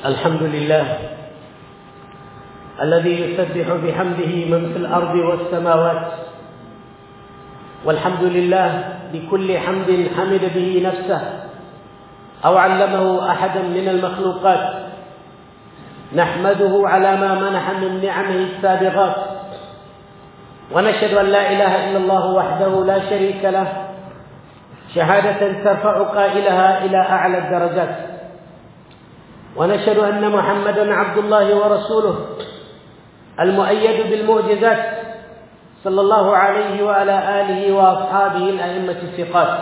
الحمد لله الذي يسبح بحمده من في الارض والسماوات والحمد لله بكل حمد حمد به نفسه او علمه احدا من المخلوقات نحمده على ما منح من نعمه السابغات ونشهد ان لا اله الا الله وحده لا شريك له شهاده ترفع قائلها الى اعلى الدرجات ونشهد ان محمدا عبد الله ورسوله المؤيد بالمعجزات صلى الله عليه وعلى اله واصحابه الائمه الثقات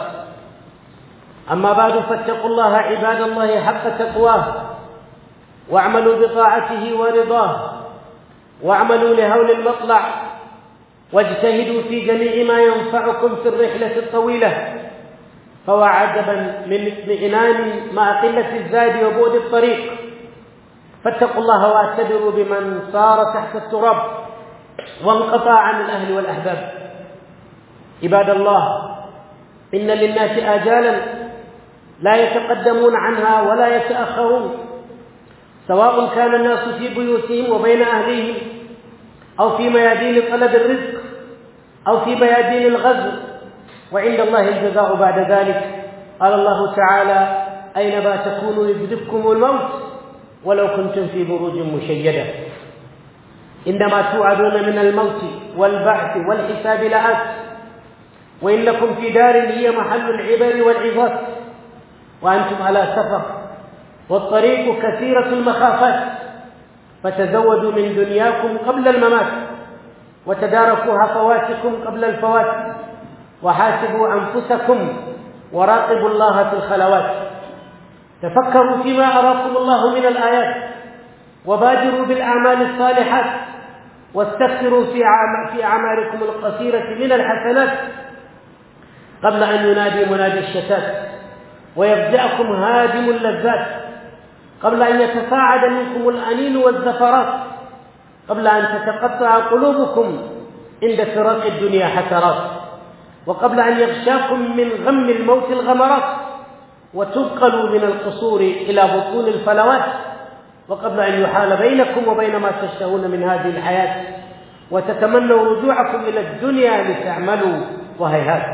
اما بعد فاتقوا الله عباد الله حق تقواه واعملوا بطاعته ورضاه واعملوا لهول المطلع واجتهدوا في جميع ما ينفعكم في الرحله الطويله فهو عجبا من اطمئنان مع قله الزاد وبعد الطريق فاتقوا الله واعتبروا بمن صار تحت التراب وانقطع عن الاهل والاحباب عباد الله ان للناس اجالا لا يتقدمون عنها ولا يتاخرون سواء كان الناس في بيوتهم وبين اهليهم او في ميادين طلب الرزق او في ميادين الغزو وعند الله الجزاء بعد ذلك قال الله تعالى اينما تكونوا يدرككم الموت ولو كنتم في بروج مشيده انما توعدون من الموت والبعث والحساب لآت وانكم في دار هي محل العبر والعظات وانتم على سفر والطريق كثيره المخافات فتزودوا من دنياكم قبل الممات وتداركوا هفواتكم قبل الفوات وحاسبوا انفسكم وراقبوا الله في الخلوات تفكروا فيما اراكم الله من الايات وبادروا بالاعمال الصالحات واستكثروا في في اعمالكم القصيره من الحسنات قبل ان ينادي منادي الشتات ويبداكم هادم اللذات قبل ان يتصاعد منكم الانين والزفرات قبل ان تتقطع قلوبكم عند فراق الدنيا حسرات وقبل ان يغشاكم من غم الموت الغمرات وتنقلوا من القصور الى بطون الفلوات وقبل ان يحال بينكم وبين ما تشتهون من هذه الحياه وتتمنوا رجوعكم الى الدنيا لتعملوا وهيهات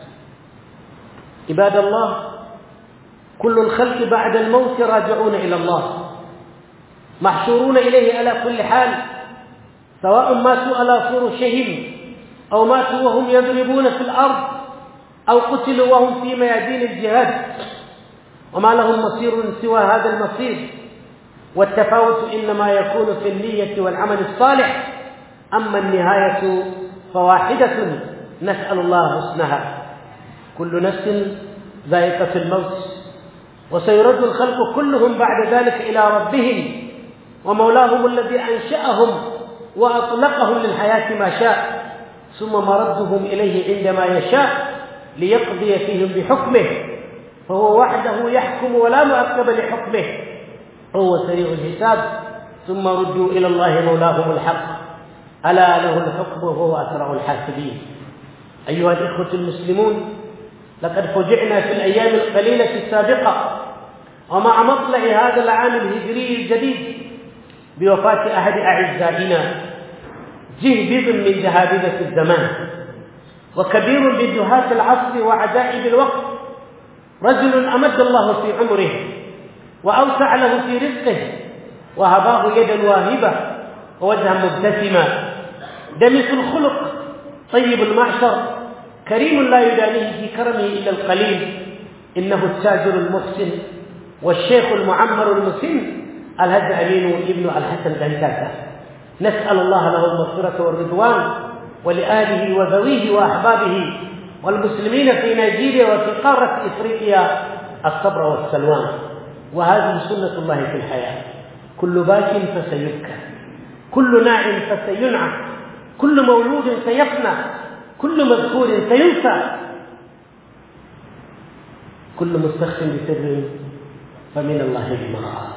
عباد الله كل الخلق بعد الموت راجعون الى الله محشورون اليه على كل حال سواء ماتوا على فرشهم او ماتوا وهم يضربون في الارض او قتلوا وهم في ميادين الجهاد وما لهم مصير سوى هذا المصير والتفاوت انما يكون في النيه والعمل الصالح اما النهايه فواحده نسال الله حسنها كل نفس ذائقه الموت وسيرد الخلق كلهم بعد ذلك الى ربهم ومولاهم الذي انشاهم واطلقهم للحياه ما شاء ثم مردهم اليه عندما يشاء ليقضي فيهم بحكمه فهو وحده يحكم ولا معقب لحكمه هو سريع الحساب ثم ردوا الى الله مولاهم الحق الا له الحكم وهو اسرع الحاسبين ايها الاخوه المسلمون لقد فجعنا في الايام القليله السابقه ومع مطلع هذا العام الهجري الجديد بوفاه احد اعزائنا جهبذ من جهابذه الزمان وكبير من جهات العصر وعجائب الوقت رجل امد الله في عمره واوسع له في رزقه وهباه يدا واهبه ووجها مبتسما دمث الخلق طيب المعشر كريم لا يدانيه في كرمه الا القليل انه التاجر المحسن والشيخ المعمر المسن الهج امين ابن الحسن دنكاكا نسال الله له المغفره والرضوان ولاله وذويه واحبابه والمسلمين في نيجيريا وفي قاره افريقيا الصبر والسلوان وهذه سنه الله في الحياه كل باك فسيبكى كل ناع فسينعى كل مولود سيفنى كل مذكور سينسى كل مستخف بسر فمن الله بمرأة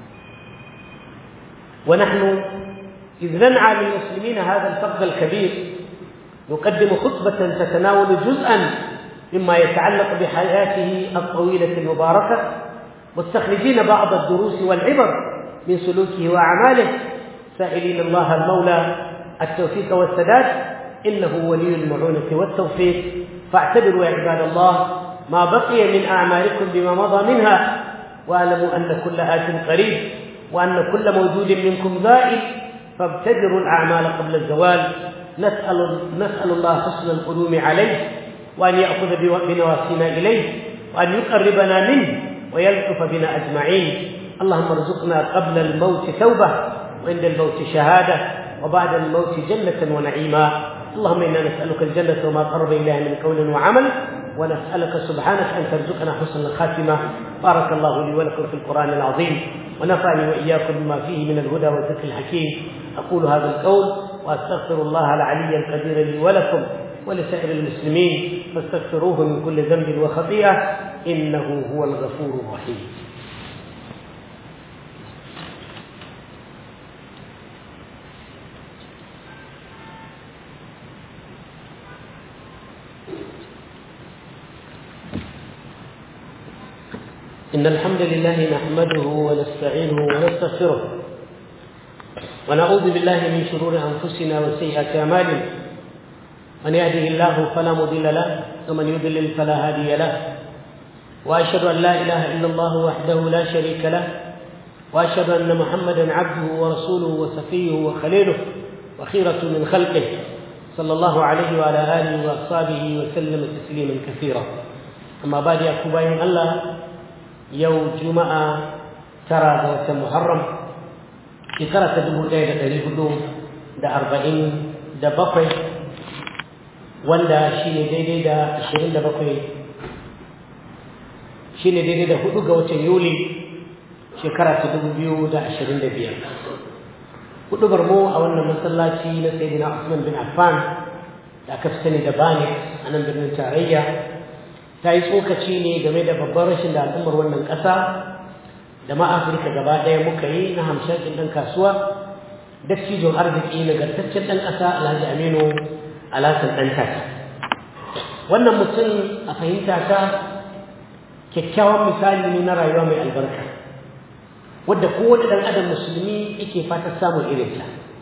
ونحن إذ ننعى للمسلمين هذا الفقد الكبير نقدم خطبة تتناول جزءا مما يتعلق بحياته الطويلة المباركة مستخرجين بعض الدروس والعبر من سلوكه وأعماله سائلين الله المولى التوفيق والسداد إنه ولي المعونة والتوفيق فاعتبروا يا عباد الله ما بقي من أعمالكم بما مضى منها واعلموا أن كل آت قريب وأن كل موجود منكم زائل فابتدروا الأعمال قبل الزوال نسأل, نسأل الله حسن القدوم عليه وأن يأخذ بنواسينا إليه وأن يقربنا منه ويلطف بنا أجمعين اللهم ارزقنا قبل الموت توبة وعند الموت شهادة وبعد الموت جنة ونعيما اللهم إنا نسألك الجنة وما قرب إليها من قول وعمل ونسألك سبحانك أن ترزقنا حسن الخاتمة بارك الله لي ولكم في القرآن العظيم ونفعني وإياكم بما فيه من الهدى والذكر الحكيم أقول هذا القول وأستغفر الله العلي القدير لي ولكم ولسائر المسلمين فاستغفروه من كل ذنب وخطيئة إنه هو الغفور الرحيم إن الحمد لله نحمده ونستعينه ونستغفره ونعوذ بالله من شرور أنفسنا وسيئات أعمالنا من يهده الله فلا مضل له ومن يضلل فلا هادي له وأشهد أن لا إله إلا الله وحده لا شريك له وأشهد أن محمدا عبده ورسوله وصفيه وخليله وخيرة من خلقه صلى الله عليه وعلى آله وأصحابه وسلم تسليما كثيرا أما بعد يا كوباين الله yau juma'a tara ga watan muharram shekara ta dubu ɗaya da ɗari hudu da arba'in da bakwai wanda shi ne daidai da ashirin da bakwai shi ne daidai da hudu ga watan yuli shekara ta dubu biyu da ashirin da biyar hudu mu a wannan masallaci na sayyidina Usman bin Affan da aka fi sani da bani a nan birnin tarayya ta yi tsokaci ne game da babban rashin da al'ummar wannan ƙasa da ma afirka gaba ɗaya muka yi na hamshakin ɗan kasuwa dattijon arziki nagartaccen ɗan ƙasa alhaji aminu alasan ɗan tata wannan mutum a fahimta ta kyakkyawan misali ne na rayuwa mai albarka wadda kowane ɗan adam musulmi yake fata samun irinta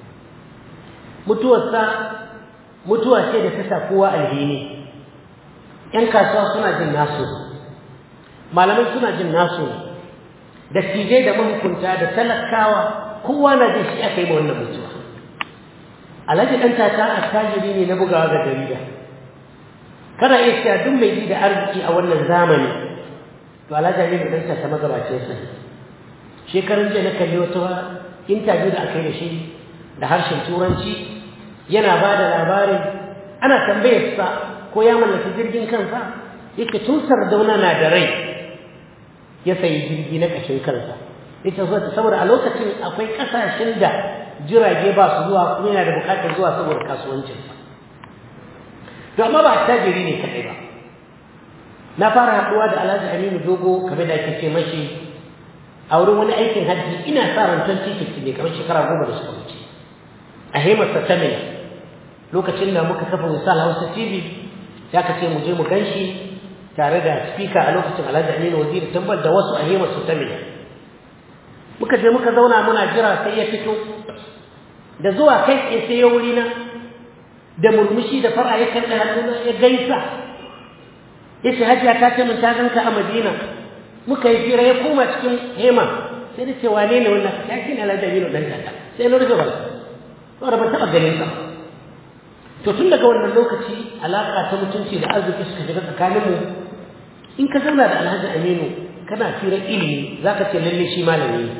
mutuwarsa mutuwa ce da ta sa kowa alheri ‘yan kasuwa suna jin nasu malamai suna jin nasu da tijai da mahukunta da talakawa kowa na jin shi aka yi ma wannan mutuwa alhaji ɗan tata a tajiri ne na bugawa ga jarida kana iya cewa duk mai ji da arziki a wannan zamani to alhaji aminu ɗan tata magabacin sa shekarun jiya na kalli wata intabiyu da aka yi da shi da harshen turanci yana ba da labarin ana tambayar sa ko ya mallaki jirgin kansa yake tun sardauna na da rai ya sayi jirgi na ƙashin kansa ita saboda a lokacin akwai ƙasashen da jirage ba su zuwa kuma yana da buƙatar zuwa saboda kasuwancinsa to amma ba tajiri ne kaɗai ba na fara haɗuwa da alhaji aminu dogo kamar da ake ce mashi a wurin wani aikin hajji ina sa ran 2050 ne kamar shekara goma da suka wuce a hemarsa ta lokacin da muka kafa misal hausa tv ya ka ce mu je mu ganshi tare da speaker a lokacin Alhaji Aminu Waziri tambal da wasu ahimar su ta mina muka je muka zauna muna jira sai ya fito da zuwa kai tsaye sai ya wuri na da murmushi da fara ya karɓi hannuna ya gaisa ya ce hajiya ta ce min ta ganka a Madina muka yi fira ya koma cikin hema sai da ce wane ne wannan ya ce Alhaji Aminu dan tata sai na rufe bala saboda ban taɓa ganin sa to tun daga wannan lokaci alaƙa ta mutunci da arziki suka shiga tsakaninmu in ka zauna da alhaji aminu kana firar ilimi za ka ce lalle shi malami ne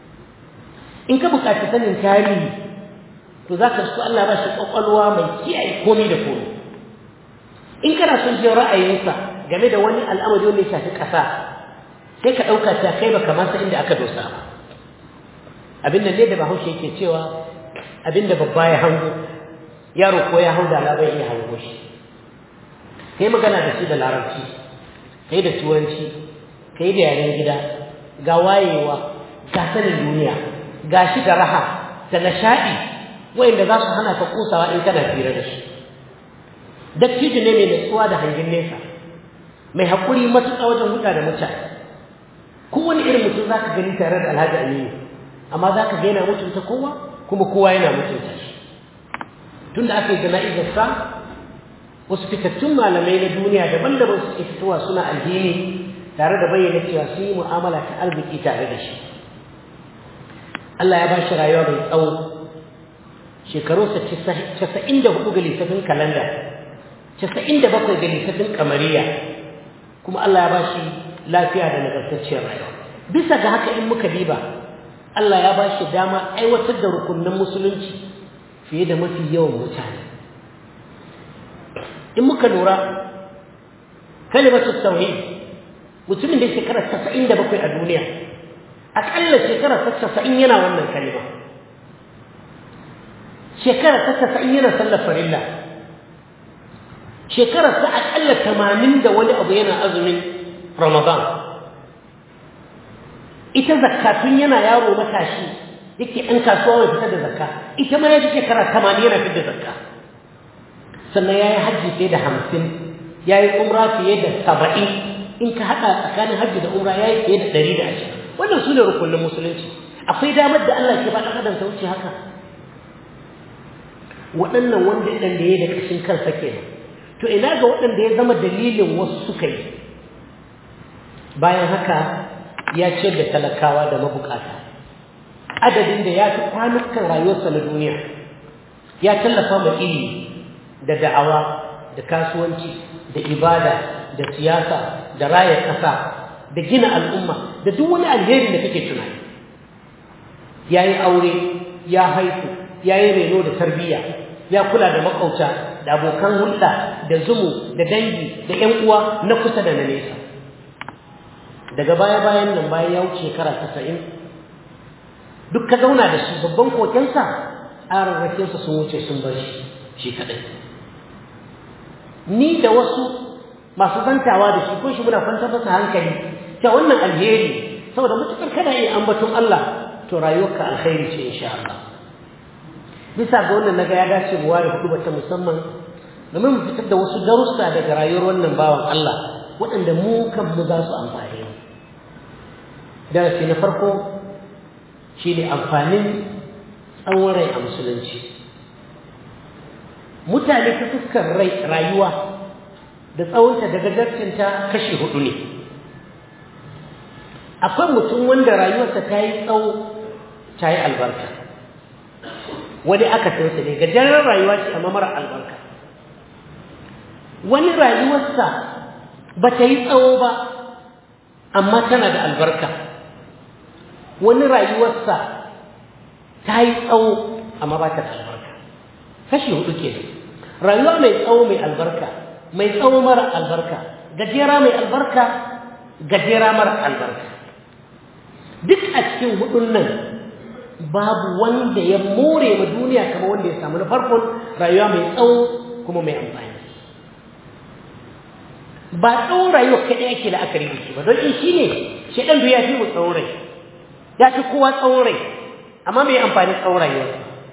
in ka buƙaci sanin tarihi to za ka su Allah ba shi ƙwaƙwalwa mai kiyaye komi da komi in kana son jin ra'ayinsa game da wani al'amari wanda ya shafi ƙasa sai ka ɗauka ta kai baka ma san inda aka dosa ba abin da ne da bahaushe yake cewa abin da babba ya hango yaro ko ya hau da labai iya hango shi kai magana da shi da larabci kai da turanci kai da yaren gida ga wayewa ga sanin duniya ga shi da raha da nishaɗi wayanda za su hana ka kusawa in kana fira da shi dattijo ne mai natsuwa da hangin nesa mai haƙuri matuƙa wajen huɗa da mutane kowane irin mutum za ka gani tare da alhaji aminu amma za ka ga yana mutunta kowa kuma kowa yana mutunta shi tun da aka yi jana'izarsa wasu fitattun malamai na duniya daban-daban suke fitowa suna alheri tare da bayyana cewa sun yi mu'amala ta arziki tare da shi Allah ya ba shi rayuwa mai tsawo shekarunsa casa'in da hudu ga lissafin kalanda casa'in da bakwai ga lissafin kamariya kuma Allah ya ba shi lafiya da nagartacciyar rayuwa bisa ga haka in muka diba Allah ya ba shi dama aiwatar da rukunin musulunci fiye da mafi yawan mutane in muka lura kalimatu tauhid mutumin da shekara casa'in da bakwai a duniya aƙalla shekara ta casa'in yana wannan kalima shekara ta casa'in yana sallar farilla shekara ta aƙalla tamanin da wani abu yana azumin ramadan ita zakka tun yana yaro matashi yake ɗan kasuwa mai fitar da zakka ita ma ya fi shekara tamanin yana fitar da zakka sannan ya yi hajji fiye da hamsin ya yi umra fiye da saba'in in ka haɗa tsakanin hajji da umra ya yi fiye da ɗari da ashirin wannan su ne rukunin musulunci akwai damar da Allah ke ba ɗan adam ta wuce haka waɗannan wanda ɗan da ya da ƙashin kansa ke to ina ga waɗanda ya zama dalilin wasu suka yi bayan haka ya ciyar da talakawa da mabukata adadin da ya fi kwanukan rayuwarsa na duniya ya tallafa ma ilimi da da'awa da kasuwanci da ibada da siyasa da raya ƙasa da gina al'umma da duk wani alheri da kake tunani ya yi aure ya haifu ya yi reno da tarbiyya ya kula da makauta da abokan hulɗa da zumu da dangi da ‘yan uwa na kusa da na nesa daga baya-bayan nan bayan ya wuce shekara tasa'in duk ka zauna da shi babban kokensa ararrakinsa sun wuce sun bar shi shi kaɗai ni da wasu masu zantawa da shi ko shi muna kwantar masa hankali ta wannan alheri saboda mutukar kada yi ambaton Allah to rayuwarka alkhairi ce insha Allah bisa ga wannan naga ya dace mu ware hudu ta musamman domin mu fitar da wasu darussa daga rayuwar wannan bawan Allah waɗanda mu kan mu za su amfani darasi na farko shine amfanin tsawon rai a musulunci mutane ta fuskar rai rayuwa da tsawonta da gajarcinta kashi hudu ne akwai mutum wanda rayuwarsa ta yi tsawo ta yi albarka wani aka sansa ne gajeren rayuwa ce amma mara albarka wani rayuwarsa ba ta yi tsawo ba amma tana da albarka wani rayuwarsa ta yi tsawo amma ba ta da albarka kashi hudu ke rayuwa mai tsawo mai albarka mai tsawo mara albarka gajera mai albarka gajera mara albarka duk a cikin hudun nan babu wanda ya more ma duniya kamar wanda ya samu na farkon rayuwa mai tsawo kuma mai amfani ba tsawon rayuwa kaɗai ake la'akari da shi ba don in shi ne shaɗan ya fi mu tsawon rai ya fi kowa tsawon rai amma mai amfani tsawon rayuwa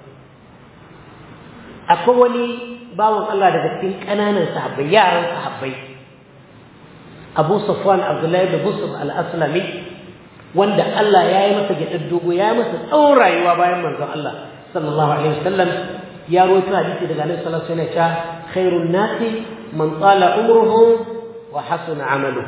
akwai wani bawan Allah daga cikin ƙananan sahabbai yaran sahabbai Abu Safwan Abdullahi da Busr al-Aslami wanda Allah ya yi masa gidan dogo ya yi masa tsawon rayuwa bayan manzon Allah sallallahu alaihi wasallam ya rawaito hadisi daga Annabi sallallahu alaihi wasallam cewa khairun nasi man tsala umruhu wa hasuna amaluhu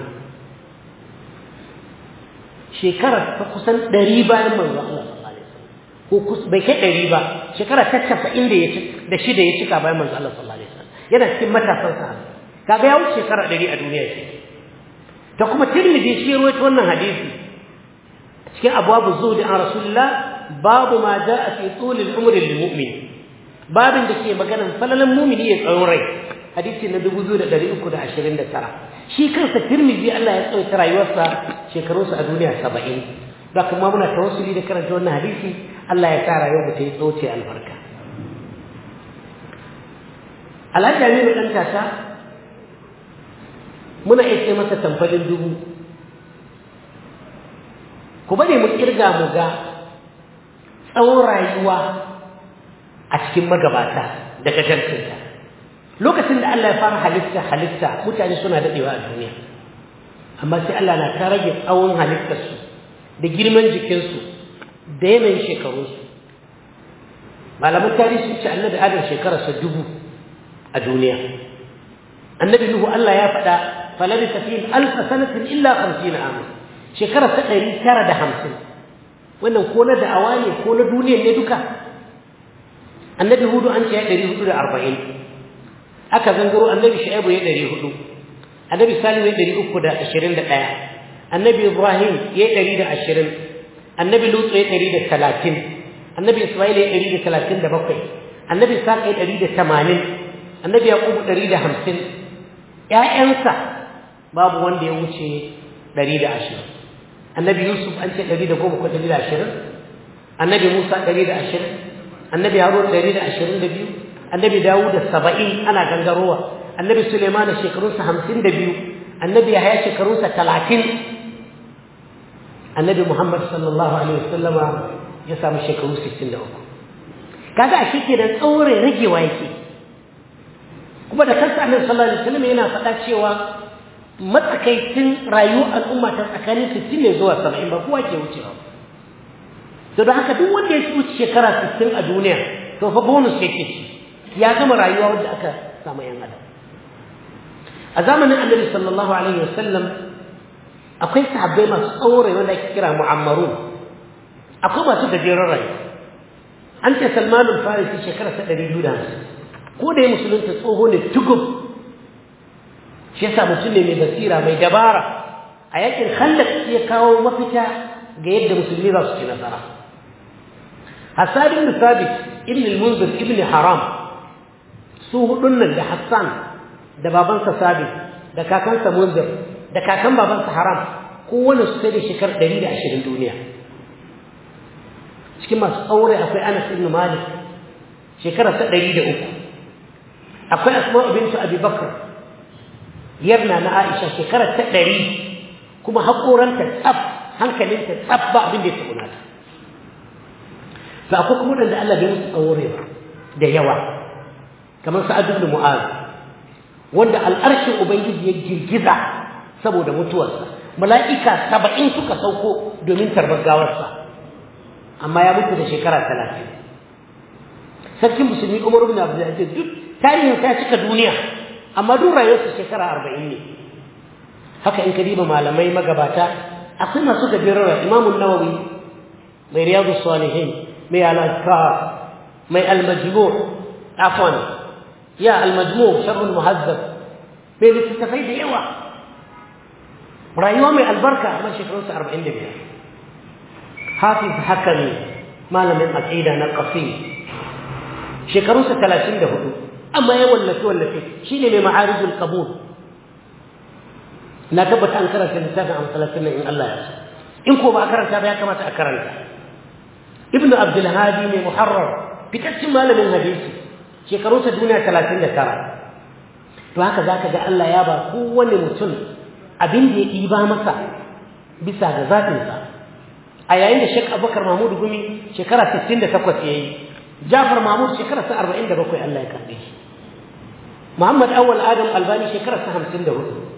shekara ta kusan ɗari bayan manzon Allah sallallahu alaihi wasallam ko bai kai ɗari ba shekara ta casa'in da ya da shida ya cika bayan manzon Allah sallallahu alaihi wasallam yana cikin matasan sa kaga ya wuce shekara ɗari a duniya ce ta kuma tirmidhi shi ya rawaito wannan hadisi cikin abwabu zuhdi an rasulullah babu ma jaa fi tul al-umr lil-mu'min babin da ke maganan falalan mu'mini ya tsawon rai hadisi na 2329 shi kansa tirmidhi Allah ya tsawaita rayuwarsa shekarunsa a duniya 70 da kuma muna tawassuli da karanta wannan hadisi Allah ya sa rayuwar mu ta yi tsoce albarka Alhaji Aminu dan tata muna iya ce masa tamfalin dubu ku bari mu kirga mu ga tsawon rayuwa a cikin magabata daga jantinta lokacin da Allah ya fara halitta halitta mutane suna dadewa a duniya amma sai Allah na ta rage tsawon halittarsu da girman jikinsu da yanayin shekarunsu malaman tarihi sun ce annabi adam shekararsa dubu a duniya annabi nuhu Allah ya faɗa falabisa fihim alfa sanatin illa khamsina ama shekararsa ɗari tara da hamsin wannan ko na da'awa ne ko na duniyar ne duka annabi hudu an ce ya ɗari hudu da arba'in aka zangaro annabi shu'aibu ya ɗari hudu annabi salihu ya ɗari uku da ashirin da ɗaya annabi ibrahim ya ɗari da ashirin annabi lutsu ya ɗari da talatin annabi isma'il ya ɗari da talatin da bakwai annabi isaac ya ɗari da tamanin annabi yaqubu ɗari da hamsin ƴaƴansa babu wanda ya wuce ɗari da ashirin annabi yusuf an ce ɗari da goma ko ɗari da ashirin annabi musa ɗari da ashirin annabi harun ɗari da ashirin da biyu annabi dawud da saba'in ana gangarowa annabi suleiman shekarunsa hamsin da biyu annabi yahaya shekarunsa talatin annabi muhammad sallallahu alaihi wasallama ya samu shekaru sittin da uku kaga a shi ke da tsaure ragewa yake kuma da kansa annabi sallallahu alaihi wasallam yana faɗa cewa matsakaicin rayuwar al'umma ta tsakanin sittin ne zuwa saba'in ba kowa ke wucewa to don haka duk wanda ya wuce shekara sittin a duniya to fa bonus yake ci ya gama rayuwa wadda aka samu yan adam a zamanin annabi sallallahu alaihi wasallam akwai sahabbai masu tsaure wanda ake kira mu'ammarun akwai masu gajeren rayuwa an ce salmanul farisi shekara ta ɗari biyu da hamsin ko da ya musulunta tsoho ne tugub shi yasa mutum ne mai basira mai dabara a yakin khandaq ya kawo mafita ga yadda musulmi za su ci nasara Hassan ibn Sabit ibn al-Munzir ibn Haram su hudun nan da Hassan da babansa Sabit da kakansa Munzir da kakan babansa Haram kowane su sai da shekar 120 duniya cikin masu aure akwai Anas ibn Malik shekara ta 103 akwai Asma bint Abi Bakr yarna na Aisha shekara ta 100 kuma hakoranta tsaf hankalinta tsaf ba abin da ya tsuna ta to akwai kuma wanda Allah bai musu aure ba da yawa kamar Sa'ad ibn Mu'az wanda al'arshin ubangiji ya girgiza saboda mutuwarsa mala'ika saba'in suka sauko domin tarbar gawarsa amma ya mutu da shekara talatin sarkin musulmi umar ibn abdulaziz duk tarihin sa cika duniya amma duk rayuwarsa shekara arba'in ne haka in ka diba malamai magabata akwai masu gajerar imamun nawawi mai riyadu salihin mai al-azkar mai al-majmu' afwan ya al-majmu' sharh al-muhazzab mai littattafai da yawa rayuwa mai albarka amma shekarunsa arba'in da biyar hafiz hakami malamin aqida na qasim shekarunsa talatin da hudu amma ya wallafe wallafe shine mai ma'arijul qabul na tabbata an karanta littafin a masallacin nan in Allah ya so in ko ba a karanta ba ya kamata a karanta ibnu abdul hadi mai muharrar fitaccen malamin hadisi shekarunsa duniya talatin da tara to haka zaka ga Allah ya ba kowane mutum abin da ya ɗiba masa bisa ga zaɓinsa a yayin da Sheikh Abubakar Mahmud Gumi shekara 68 yayi Jafar Mahmud shekara 47 Allah ya karbe shi Muhammad Awwal Adam Albani shekara 54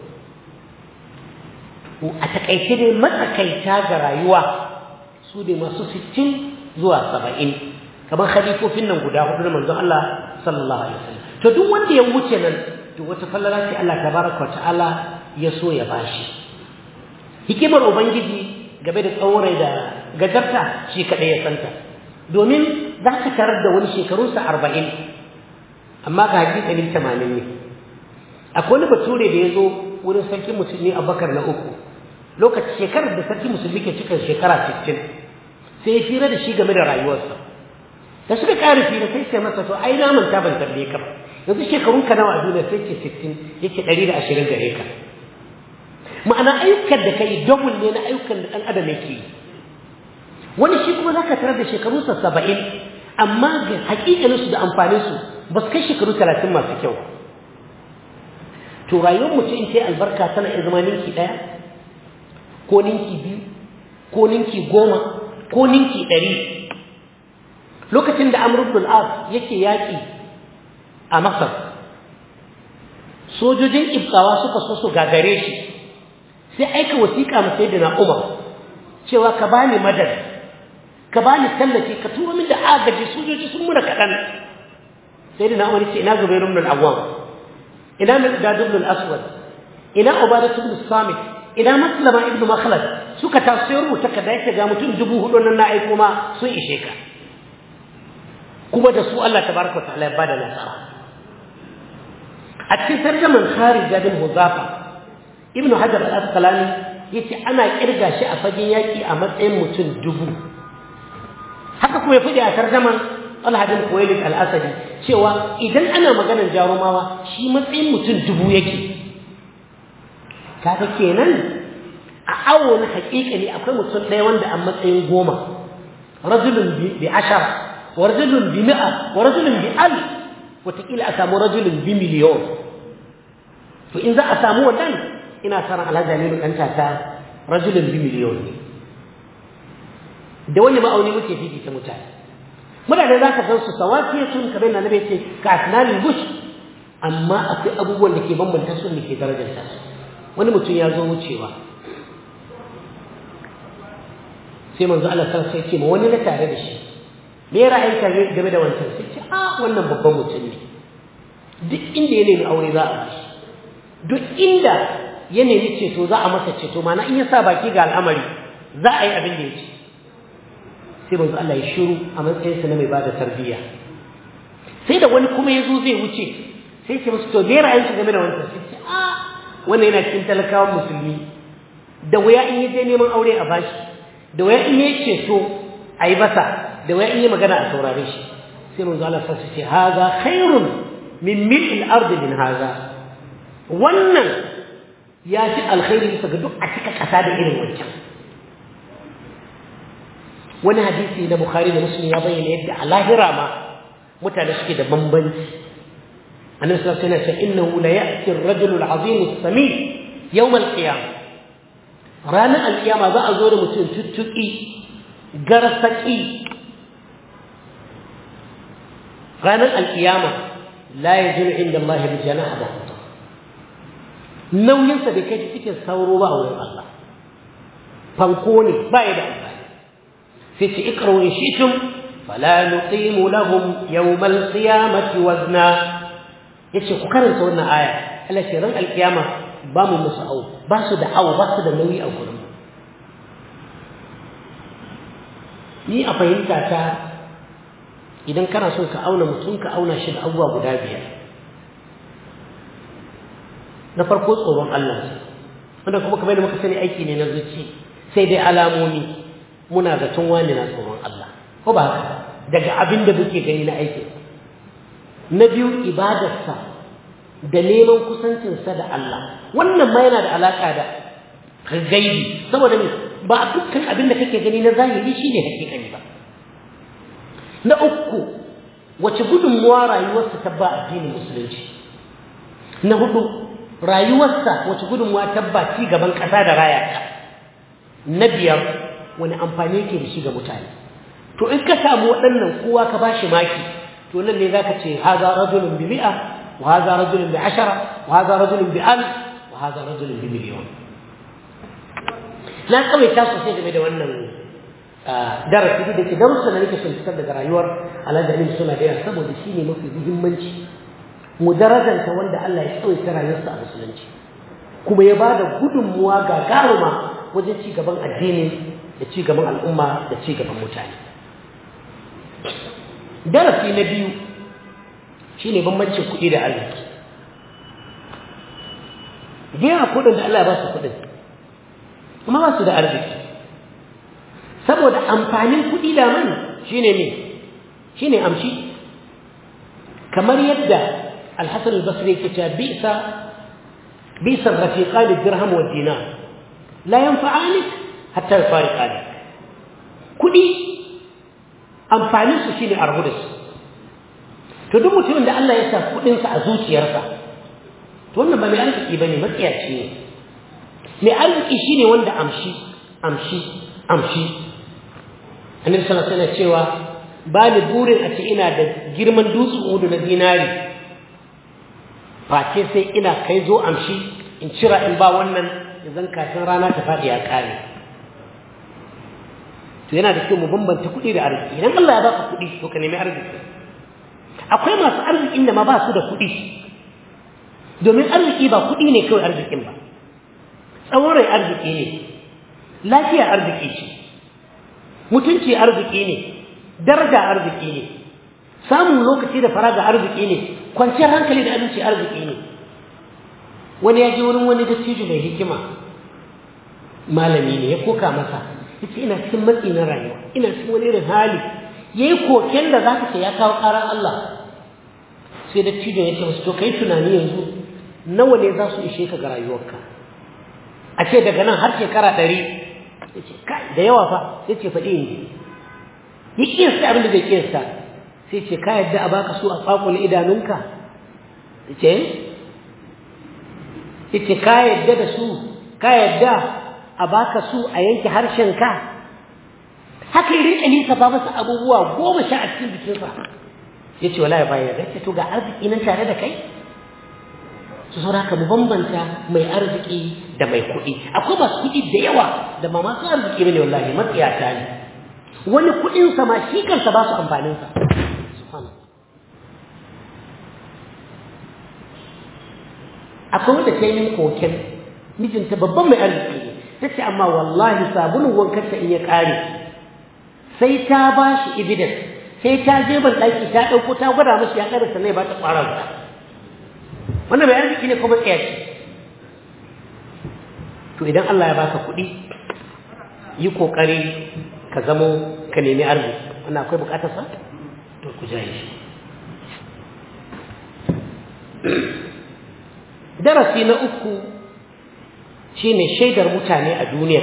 a takaice dai matsakaita ga rayuwa su ne masu 60 zuwa 70 kamar khalifofin nan guda hudu na manzon Allah sallallahu alaihi wasallam to duk wanda ya wuce nan to wata fallala ce Allah tabaraka wa ta'ala ya so ya bashi hikimar ubangiji game da tsaurai da gajarta shi kaɗai ya santa domin za ka tarar da wani shekarunsa arba'in amma ga hakikalin tamanin ne akwai wani bature da ya zo wurin sarki musulmi abubakar na uku lokacin shekarar da sarki musulmi ke cikin shekara sittin sai ya fira da shi game da rayuwarsa da suka ƙara fira sai sai masa to ai na manta ban tambaye ka ba yanzu shekarun ka nawa a duniya sai ce sittin yake ɗari da ashirin gare ka ma'ana ayyukan da kai double ne na ayyukan da ɗan adam yake yi wani shi kuma za ka tarar da shekarunsa saba'in amma ga hakikaninsu da amfaninsu ba su kai shekaru talatin masu kyau to rayuwar mutum in sai albarka tana iya zama ninki ɗaya ko ninki biyu ko ninki goma ko ninki ɗari lokacin da amr ibn al yake yaƙi a masar sojojin ibtawa suka so su gagare shi sai aika wasiƙa ma sayyidina umar cewa ka bani madad ka bani tallafi ka turo min da agaji sojoji sun muna kaɗan sai da na wani ce ina zubairu ibn al-awwam ina miqdad ibn al-aswad ina ubadah ibn samit ina maslama ibn makhlad suka taso ya rubuta ka da yake ga mutum dubu hudu nan na aiko ma sun ishe ka kuma da su Allah tabaraka ta'ala ya bada nasara a cikin tarjaman kharija bin huzafa ibn hajar al-asqalani yace ana kirga shi a fagen yaki a matsayin mutum dubu haka kuma ya fadi a tarjaman Talha bin Khuwailid al-Asadi cewa idan ana maganar jarumawa shi matsayin mutum dubu yake kaga kenan a awo na haƙiƙa ne akwai mutum ɗaya wanda a matsayin goma rajulun bi ashara wa rajulun bi mi'a wa rajulun bi al wataƙila a samu rajulun bi miliyon to in za a samu wannan ina sa ran alhaji aminu ɗan tata rajulun bi miliyon ne da wani ma'auni muke fifita mutane mutane za ka san su sawakiyatun kamar na nabi ce ka asnanil bush amma akwai abubuwan da ke bambanta su ne ke darajarta su wani mutum ya zo wucewa sai manzo Allah san sai ce ma wani na tare da shi me ra'ayinka game da wancan sai ce a wannan babban mutum ne duk inda ya nemi aure za a bashi duk inda ya nemi ceto za a masa ceto mana in ya sa baki ga al'amari za a yi abin da ya ce sai manzo Allah ya shiru a matsayinsa na mai bada tarbiyya sai da wani kuma ya zo zai wuce sai ce musu to me ra'ayinka game da wancan sai ce a wannan yana cikin talakawan musulmi da wuya in yi je neman aure a bashi da wuya in yi ceto a yi basa da wuya in yi magana a saurare shi sai manzo Allah sa ce haza khairun min mil'il ardi min haza wannan ya fi alkhairi bisa ga duk a cika kasa da irin wancan wani hadisi na bukhari da muslim ya bayyana yadda a lahira ma mutane suke da bambanci annabi sallallahu alaihi wasallam innahu la ya'ti ar-rajulu al-'azim as-sami yawm al-qiyamah ranar al-qiyama za a zo da mutum tuttuki garsaki ranar al-qiyama la yajidu inda Allah bi janaha ba nauyinsa bai kai cikin sauro ba a wurin Allah fanko ne ba ya da amfani sai ce ikrawu in shi'tum fala nuqimu lahum yawm al-qiyamati wazna yace ku karanta wannan aya Allah ce ran alkiyama ba mu musu au ba su da au ba su da nauyi a gurin ni a fahimta ta idan kana so ka auna mutum ka auna shi da abubuwa guda biyar na farko tsoron Allah wanda kuma kamar da muka sani aiki ne na zuci sai dai alamomi muna zaton wani na tsoron Allah ko ba haka daga abin da muke gani na aikin na biyu ibadarsa da neman kusancinsa da Allah wannan ma yana da alaƙa da gaibi saboda me ba dukkan abin da kake gani na zahiri shine hakikani ba na uku wace gudunmuwa rayuwarsa ta ba addinin musulunci na hudu rayuwarsa wace gudunmuwa ta ba ci gaban ƙasa da raya ta na biyar wani amfani yake da shi ga mutane to in ka samu waɗannan kowa ka bashi maki to nan ne zaka ce haza rajulun bi mi'a wa haza rajulun bi ashara wa haza rajulun bi alf wa haza rajulun bi miliyon na kawai ta sosai game da wannan darasi da ke darussan da nake son fitar daga rayuwar alhaji suna da yawa saboda shi ne mafi muhimmanci mu darajanta wanda Allah ya tsawaita rayuwarsa a musulunci kuma ya bada gudunmuwa gagaruma wajen ci gaban addini da ci gaban al'umma da ci gaban mutane darasi na biyu shine bambancin kuɗi da arziki gera kuɗin da Allah ya ba su kuɗin kuma ba su da arziki saboda amfanin kuɗi da man shine ne shine amshi kamar yadda alhassan al-basri yake cewa bisa bisa rafiqan dirham wa dinar la yanfa'anik hatta yafariqanik kuɗi amfanin su shine arhu da su to duk mutumin da Allah ya sa kuɗinsa a zuciyarsa to wannan ba mai arziki bane matsiyaci ne mai arziki shine wanda amshi amshi amshi annabi sallallahu alaihi cewa ba ni burin a ce ina da girman dutsen udu na zinari face sai ina kai zo amshi in cira in ba wannan zan kafin rana ta faɗi ya ƙare to yana da kyau mu bambanta kuɗi da arziki idan Allah ya baka kuɗi to ka nemi arziki akwai masu arzikin da ma ba su da kuɗi domin arziki ba kuɗi ne kawai arzikin ba tsawon rai arziki ne lafiya arziki ce mutunci arziki ne daraja arziki ne samun lokaci da faraga arziki ne kwanciyar hankali da aminci arziki ne wani ya je wurin wani dattijo mai hikima malami ne ya koka masa yace ina cikin matsi na rayuwa ina cikin wani irin hali yayi koken da zaka ce ya kawo karan Allah sai dattijo ya ce masa to kai tunani yanzu nawa ne za su ishe ka ga rayuwarka a ce daga nan har shekara ɗari ya ce kai da yawa fa ya ce faɗi ne ya kiyasta abin da zai kiyasta sai ce ka yadda a baka su a tsakul idanunka ya ce ya ce ka yadda da su ka yadda a baka su a yanke harshenka haka yi rinka nisa ba masa abubuwa goma sha a cikin jikinsa ya ce wala ya bayar da ce to ga arziki nan tare da kai su saura ka mu bambanta mai arziki da mai kuɗi akwai masu kuɗi da yawa da ba masu arziki bane wallahi matsiyata ne wani kuɗinsa ma shi kansa ba su amfaninsa akwai wanda ta yi min koken mijinta babban mai arziki ne ta ce amma wallahi sabulun wankarta in ya ƙare sai ta ba shi evidence sai ta je ban ɗaki ta ɗauko ta gwada mashi ya ƙare sannan ya ba ta ƙwarar wannan bai arziki ne kuma tsayaci to idan Allah ya baka kuɗi yi kokari ka zamo ka nemi arziki wannan akwai bukatar sa to ku jaye shi darasi na uku shine shaidar mutane a duniya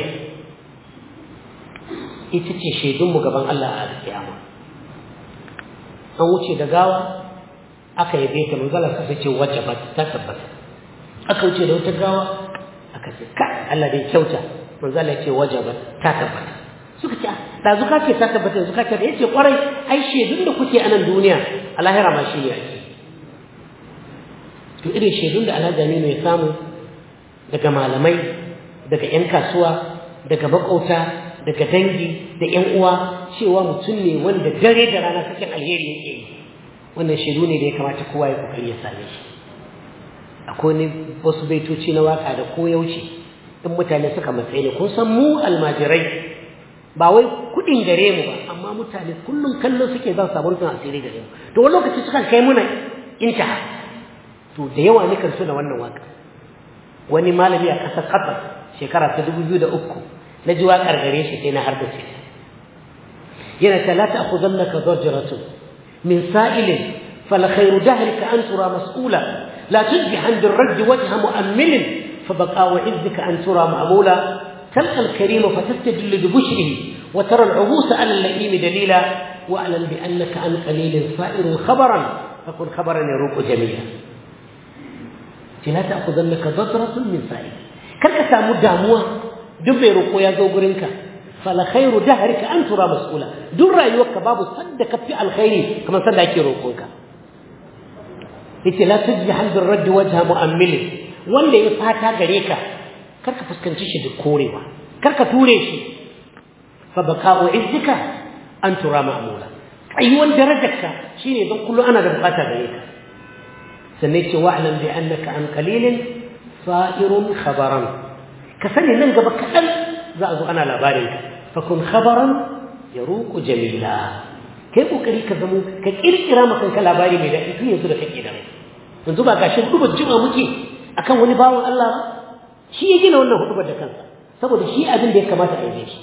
ita ce shaidunmu gaban Allah a alƙiyama an wuce da gawa aka yabe ta manzala sa ce wajabat ta tabbata aka wuce da wata gawa aka ce ka Allah dai kyauta manzala ce wajabat ta tabbata suka ce da zuka ce ta tabbata zuka ce yace kwarai ai shedun da kuke a nan duniya a lahira ma shi ne ake to irin shedun da Alhaji Aminu ya samu daga malamai daga yan kasuwa daga makauta daga dangi da yan uwa cewa mutum ne wanda dare da rana sakin alheri yake yi wannan shiru ne da ya kamata kowa ya kokari ya same shi akwai ne wasu baitoci na waka da ko yauce in mutane suka matsayi ne kun san mu almajirai ba wai kudin gare mu ba amma mutane kullum kallo suke zan samu rufin asiri gare mu to wani lokaci sukan kai muna intaha to da yawa ne kan da wannan waka wani malami a ƙasar Qatar shekara ta dubu biyu da uku na ji waƙar gare shi sai na hardace yana ta la ta'khudannaka dhajratun من سائل فلخير دهرك أن ترى مسؤولا لا تجبح عند الرد وجه مؤمل فبقاء عزك أن ترى مأمولا تلقى الكريم فتستدل ببشره وترى العبوس على اللئيم دليلا واعلم بأنك عن قليل صائر خبرا فكن خبرا يروق جميلا لا تأخذنك ضجرة من سائل كرك سامو داموة دبي رقو يا زوجرينك fala khairu dahrika an tura mas'ula duk rayuwarka babu sadda ka fi alkhairi kamar sadda ake roƙonka yace la tujbi halbir radd wajha mu'ammil wanda ya fata gare ka karka fuskanci shi da korewa karka ture shi fa baka'u izzika an tura ma'mula tsayuwan darajarka shine don kullu ana da bukata gare ka sannan ce wa'lam bi annaka an qalilin sa'irun khabaran ka sani nan gaba kaɗan za a zo ana labarin ka fakun khabaran ya ruku jamila kai kokari ka zamo ka kirkira ma kanka labari mai daɗi tun yanzu da kake da yanzu ba gashi hudubar jima muke akan wani bawan Allah ba shi ya gina wannan hudubar da kansa saboda shi abin da ya kamata a yi shi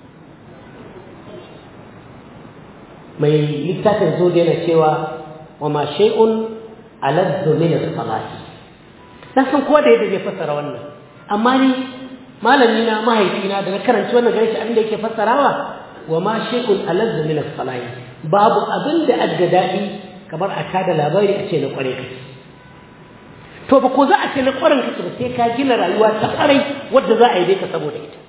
mai littafin zo da yana cewa wa ma shay'un aladdu min as-salati dan san kowa da yadda zai fassara wannan amma ni malami na mahaifina da na karanci wannan gare shi abin da yake fassarawa wa ma shay'un aladdu min as-salati babu abin da adda dadi kamar a tada labari a ce na kware ka to ba ko za a ce na kwaren ka ba sai ka gina rayuwa ta kwarai wadda za a yi ka saboda ita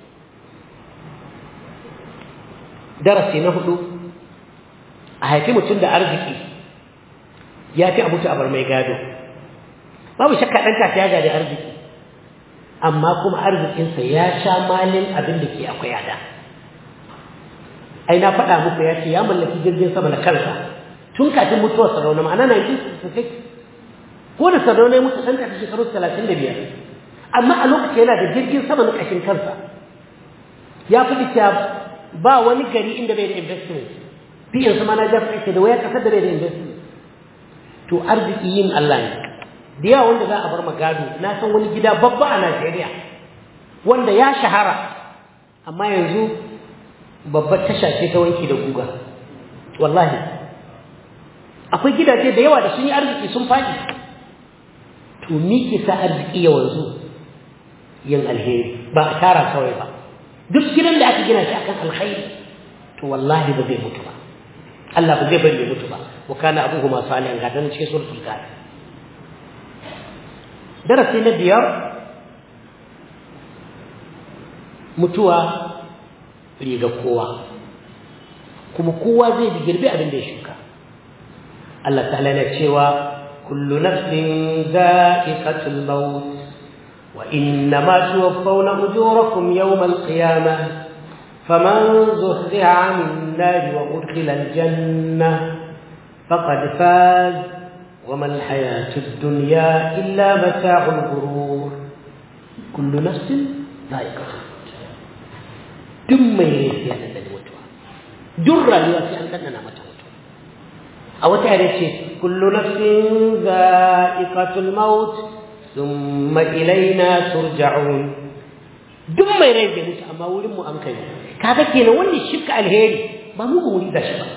darasi na hudu a haifi mutum da arziki ya fi abuta abar mai gado babu shakka ɗan kasa ya gadi arziki amma kuma arzikinsa ya sha malin abin da ke akwai yada ai na faɗa muku ya ce ya mallaki jirgin sama na kansa tun kafin mutuwar sarauna ma'ana 1966 ko da sarauna ya mutu ɗan kafin shekaru 35 amma a lokacin yana da jirgin sama na ƙashin kansa ya fi cewa ba wani gari inda bai da investment fiye sama na jafa ce da waya ƙasar da bai da investment to arziki yin Allah ne da yawa wanda za a bar magado na san wani gida babba a Najeriya wanda ya shahara amma yanzu babbar tasha ce ta wanki da guga wallahi akwai gidaje da yawa da sun yi arziki sun faɗi to ni ke sa arziki ya wanzu yin alheri ba a tara kawai ba duk gidan da aka gina shi akan alkhairi to wallahi ba zai mutu ba Allah ba zai bari ya mutu ba wa kana abuhuma salihan ga dan cikin suratul kahf darasi na biyar mutuwa riga kowa kuma kowa zai bi girbi abin da ya shuka Allah ta'ala na cewa kullu nafsin za'iqatul maut wa innama tuwaffawna ujurakum yawmal qiyamah faman zuhziha 'anil nari wa udkhila al-jannah faqad faz وما الحياة الدنيا إلا متاع الغرور كل نفس ذائقة duk mai laifi ya ɗanɗana mutuwa duk rayuwa sai an ɗanɗana mata mutuwa a wata yare ce kullu nafsin za'iqatul maut thumma ilaina turja'un duk mai rai bai mutu amma wurin mu an kai kaga kenan wanda shirka alheri ba mu ba wuri da shi ba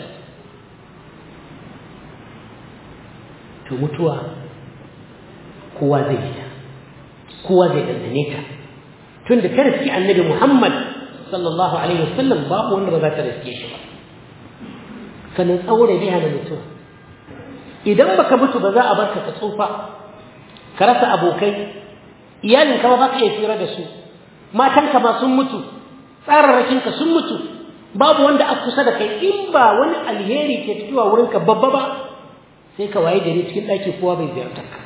to mutuwa kowa zai yi ta kowa zai ɗanɗane ta tun da ta riski annabi muhammad sallallahu alaihi wasallam babu wanda ba za ta riske shi ba sannan tsaure biya na mutuwa idan baka mutu ba za a barka ka tsufa ka rasa abokai iyalinka ba baka iya tsira da su matanka ma sun mutu tsararrakinka sun mutu babu wanda a kusa da kai in ba wani alheri ke fitowa wurinka babba ba sai ka waye gari cikin ɗaki kowa bai ziyartar ka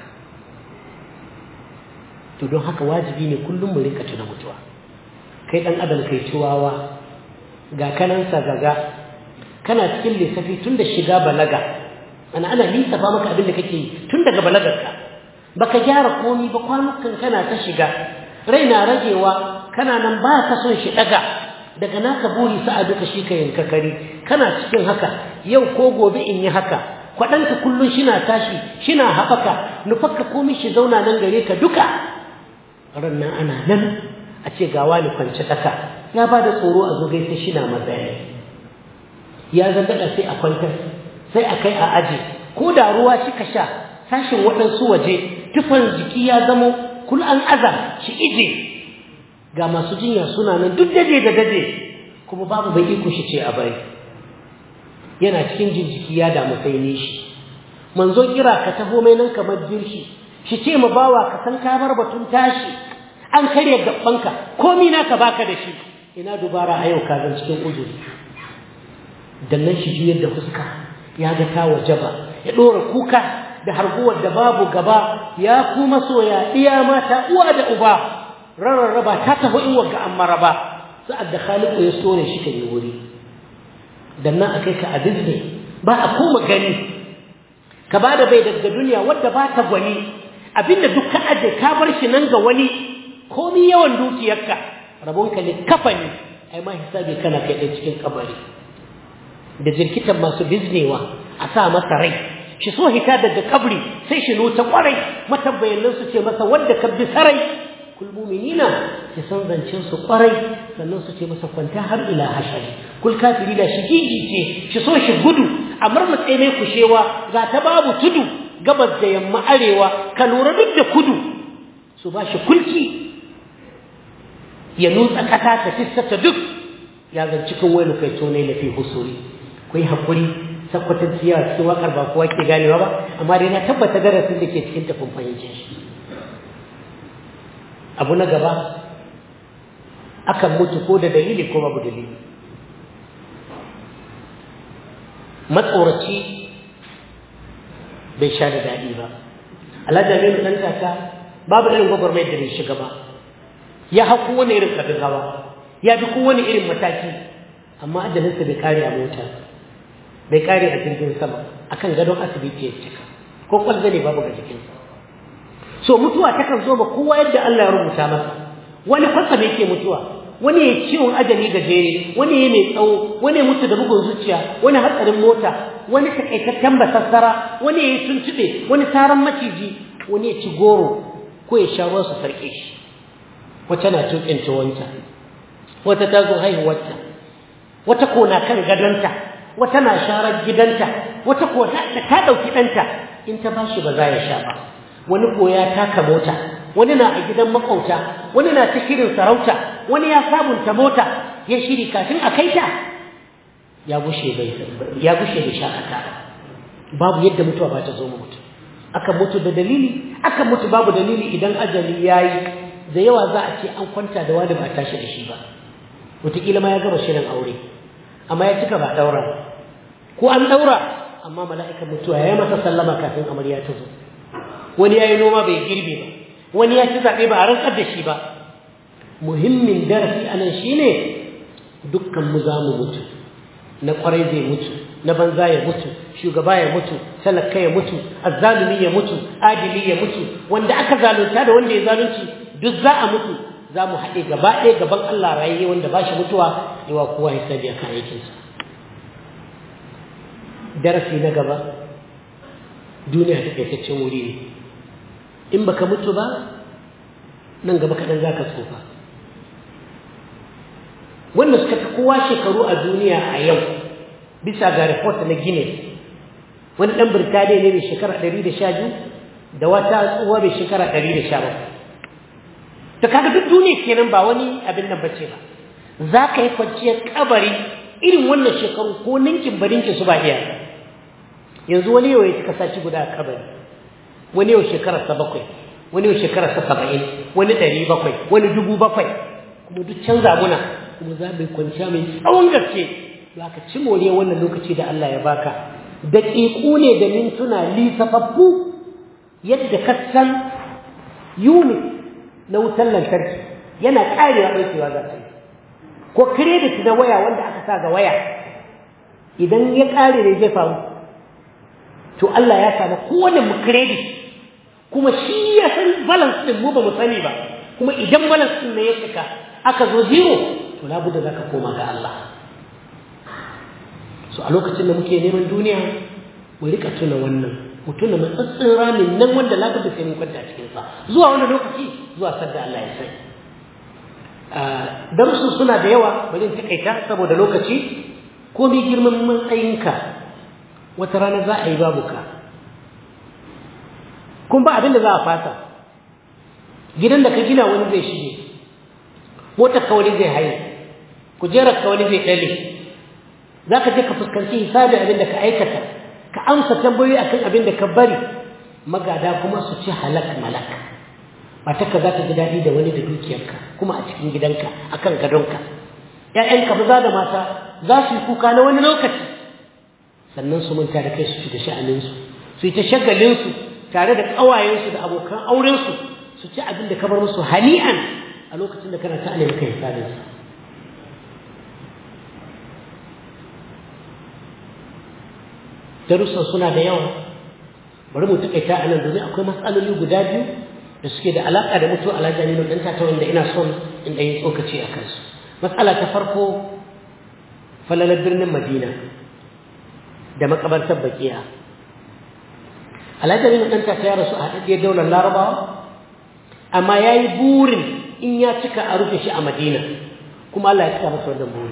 to don haka wajibi ne kullum mu rinka tuna mutuwa kai ɗan adam kai ciwawa ga kanansa gaga kana cikin lissafi tun da shiga balaga ana ana lissafa maka abin da kake yi tun daga balagarka baka gyara komi ba kwanukan kana ta shiga rai na ragewa kana nan ba ka son shi ɗaga daga naka buri sa'a duka shi ka yanka kari kana cikin haka yau ko gobe in yi haka kwaɗanka kullum shina tashi shina haɓaka nufarka komai shi zauna nan gare ka duka ran nan ana nan a ce ga wani kwance ɗaka ya ba da tsoro a zo gaisa shina matsaya ya zangaɗa sai a kwantar sai a kai a aji ko da ruwa shi ka sha sashin waɗansu waje tufan jiki ya zamo kul an aza shi ije ga masu jinya suna nan duk daje da daje kuma babu bai iko shi ce a bari yana cikin jinjiki ya damu sai ne shi manzo kira ka taho mai nan kamar jirshi shi ce ma bawa ka san ka bar batun tashi an karya gabbanka komi naka baka da shi ina dubara a yau ka zan cikin uzuri dan nan shi juyar da fuska ya ga ta wajaba ya dora kuka da harguwar da babu gaba ya ku masoya iya mata uwa da uba rarraba ta taho in wagga an maraba sa'ad da khaliqu ya sore shi kan yi wuri dan nan akai ka a Disney ba a koma gani ka bada bai daga duniya wadda ba ta gwani abinda duk ka aje ka bar shi nan ga wani komi yawan dukiyarka rabonka ne kafani ai ma hisabi kana kai ɗan cikin kabari da jirkitan masu biznewa a sa masa rai shi so hita daga kabri sai shi nota kwarai matabbayan su ce masa wadda ka bi sarai kul mu'minina ki san zancen su kwarai sannan su ce masa kwanta har ila hashari kul kafiri da shi gigi ce shi so shi gudu a marmatse mai kushewa ga ta babu tudu gabas da yamma arewa ka lura duk da kudu su ba shi kulki ya nutsa kasa ta fissata duk ya zan cikin wani kai to ne lafi husuri ku yi haƙuri sakkwatar ciyawa cikin wakar ba kowa ke ganewa ba amma dai na tabbata darasin da ke cikin tafin fahimce shi abu na gaba akan mutu ko da dalili ko babu dalili matsoraci bai sha da daɗi ba alhaji aminu ɗan kaka babu irin gwagwarmayar da bai shiga ba ya hau kowane irin kabin hawa ya bi kowane irin mataki amma ajalinsa bai kare a mota bai kare a jirgin sama akan gadon asibiti ya cika ko kwalza ne babu ga jikinsa so mutuwa takan zo ba kowa yadda Allah ya rubuta masa wani kwatsam yake mutuwa wani ya ciwon ajali gajere wani ya mai tsawo wani ya mutu da bugun zuciya wani hatsarin mota wani takaitaccen basassara wani ya yi tuntuɓe wani taron maciji wani ya ci goro ko ya sha ruwa su sarƙe shi wata na tuƙin tuwonta wata ta zo haihuwarta wata ko na kan gadonta wata na sharar gidanta wata ko da ta ɗauki ɗanta in ta bashi ba za ya sha ba wani ko ya taka mota wani na a gidan makauta wani na ta shirin sarauta wani ya sabunta mota ya shiri kafin a kai ta ya gushe bai ya gushe da shakata babu yadda mutuwa ba ta zo mu mutu aka mutu da dalili aka mutu babu dalili idan ajali yayi da yawa za a ce an kwanta da wani ba tashi da shi ba wataƙila ma ya gama shirin aure amma ya cika ba daura ko an daura amma mala'ikan mutuwa ya yi masa sallama kafin amarya ta zo wani ya yi noma bai girbe ba wani ya ci zaɓe ba a rantsar da shi ba muhimmin darasi a nan shi ne dukkan mu za mu mutu na ƙwarai zai mutu na banza ya mutu shugaba ya mutu talaka ya mutu azzalumi ya mutu adili ya mutu wanda aka zalunta da wanda ya zalunci duk za a mutu za mu haɗe gaba ɗaya gaban Allah rayayye wanda ba shi mutuwa yawa kowa ya sani akan aikinsa darasi na gaba duniya ta kaitaccen wuri ne in baka mutu ba nan gaba kaɗan za ka tsufa wanda suka fi kowa shekaru a duniya a yau bisa ga report na Guinness wani ɗan Birtaniya ne mai shekara ɗari da sha biyu da wata tsuwa mai shekara ɗari da sha bakwai ta kaga duk duniya kenan ba wani abin nan bace ba za ka yi kwanciyar kabari irin wannan shekaru ko ninkin barinkin su ba iya yanzu wani yau ya cika sashi guda a kabari wani yau shekararsa bakwai wani yau shekararsa saba'in wani ɗari bakwai wani dubu bakwai kuma duk canza muna kuma za mu yi kwanciya mai tsawon gaske za ka ci moriyar wannan lokaci da Allah ya baka daƙiƙu ne da mintuna lisafaffu yadda ka san unit na wutar lantarki yana ƙarewa ɗaukewa za ta yi ko credit na waya wanda aka sa ga waya idan ya ƙare ne zai faru to Allah ya samu kowane mu credit kuma shi ya san balance din mu ba mu sani ba kuma idan balance din ne ya cika aka zo zero to labuda zaka koma ga Allah so a lokacin da muke neman duniya mu rika tuna wannan mu tuna matsatsin ramin nan wanda labuda sai mun kwanta cikin sa zuwa wani lokaci zuwa sadda Allah ya sai darussu suna da yawa bari in takaita saboda lokaci ko mi girman matsayinka wata rana za a yi babu ka kun ba abin da za a fasa gidan da ka gina wani zai shige motar ka wani zai haye kujerar ka wani zai ɗale za ka je ka fuskanci hisabi abin da ka aikata ka amsa tambayoyi akan abin da ka bari magada kuma su ci halak malak matarka za ta ji daɗi da wani da dukiyarka kuma a cikin gidanka akan gadonka ‘ya'yanka maza da mata za su yi kuka na wani lokaci sannan su manta da kai su ci da sha'aninsu su yi ta shagalinsu tare da ƙawayensu da abokan aurensu su ci abin da ka bar musu hani'an a lokacin da kana ta alai maka hisabinsa darussan suna da yawa bari mu taƙaita a nan domin akwai matsaloli guda biyu da suke da alaƙa da mutuwa alhaji aminu ɗan ta wanda ina son in ɗanyi tsokaci a kansu matsala ta farko falalar birnin madina da makabartar bakiya alhaji aminu ɗan ta ya rasu a haɗaɗɗiyar daular larabawa amma ya yi burin in ya cika a rufe shi a madina kuma allah ya cika masa wannan burin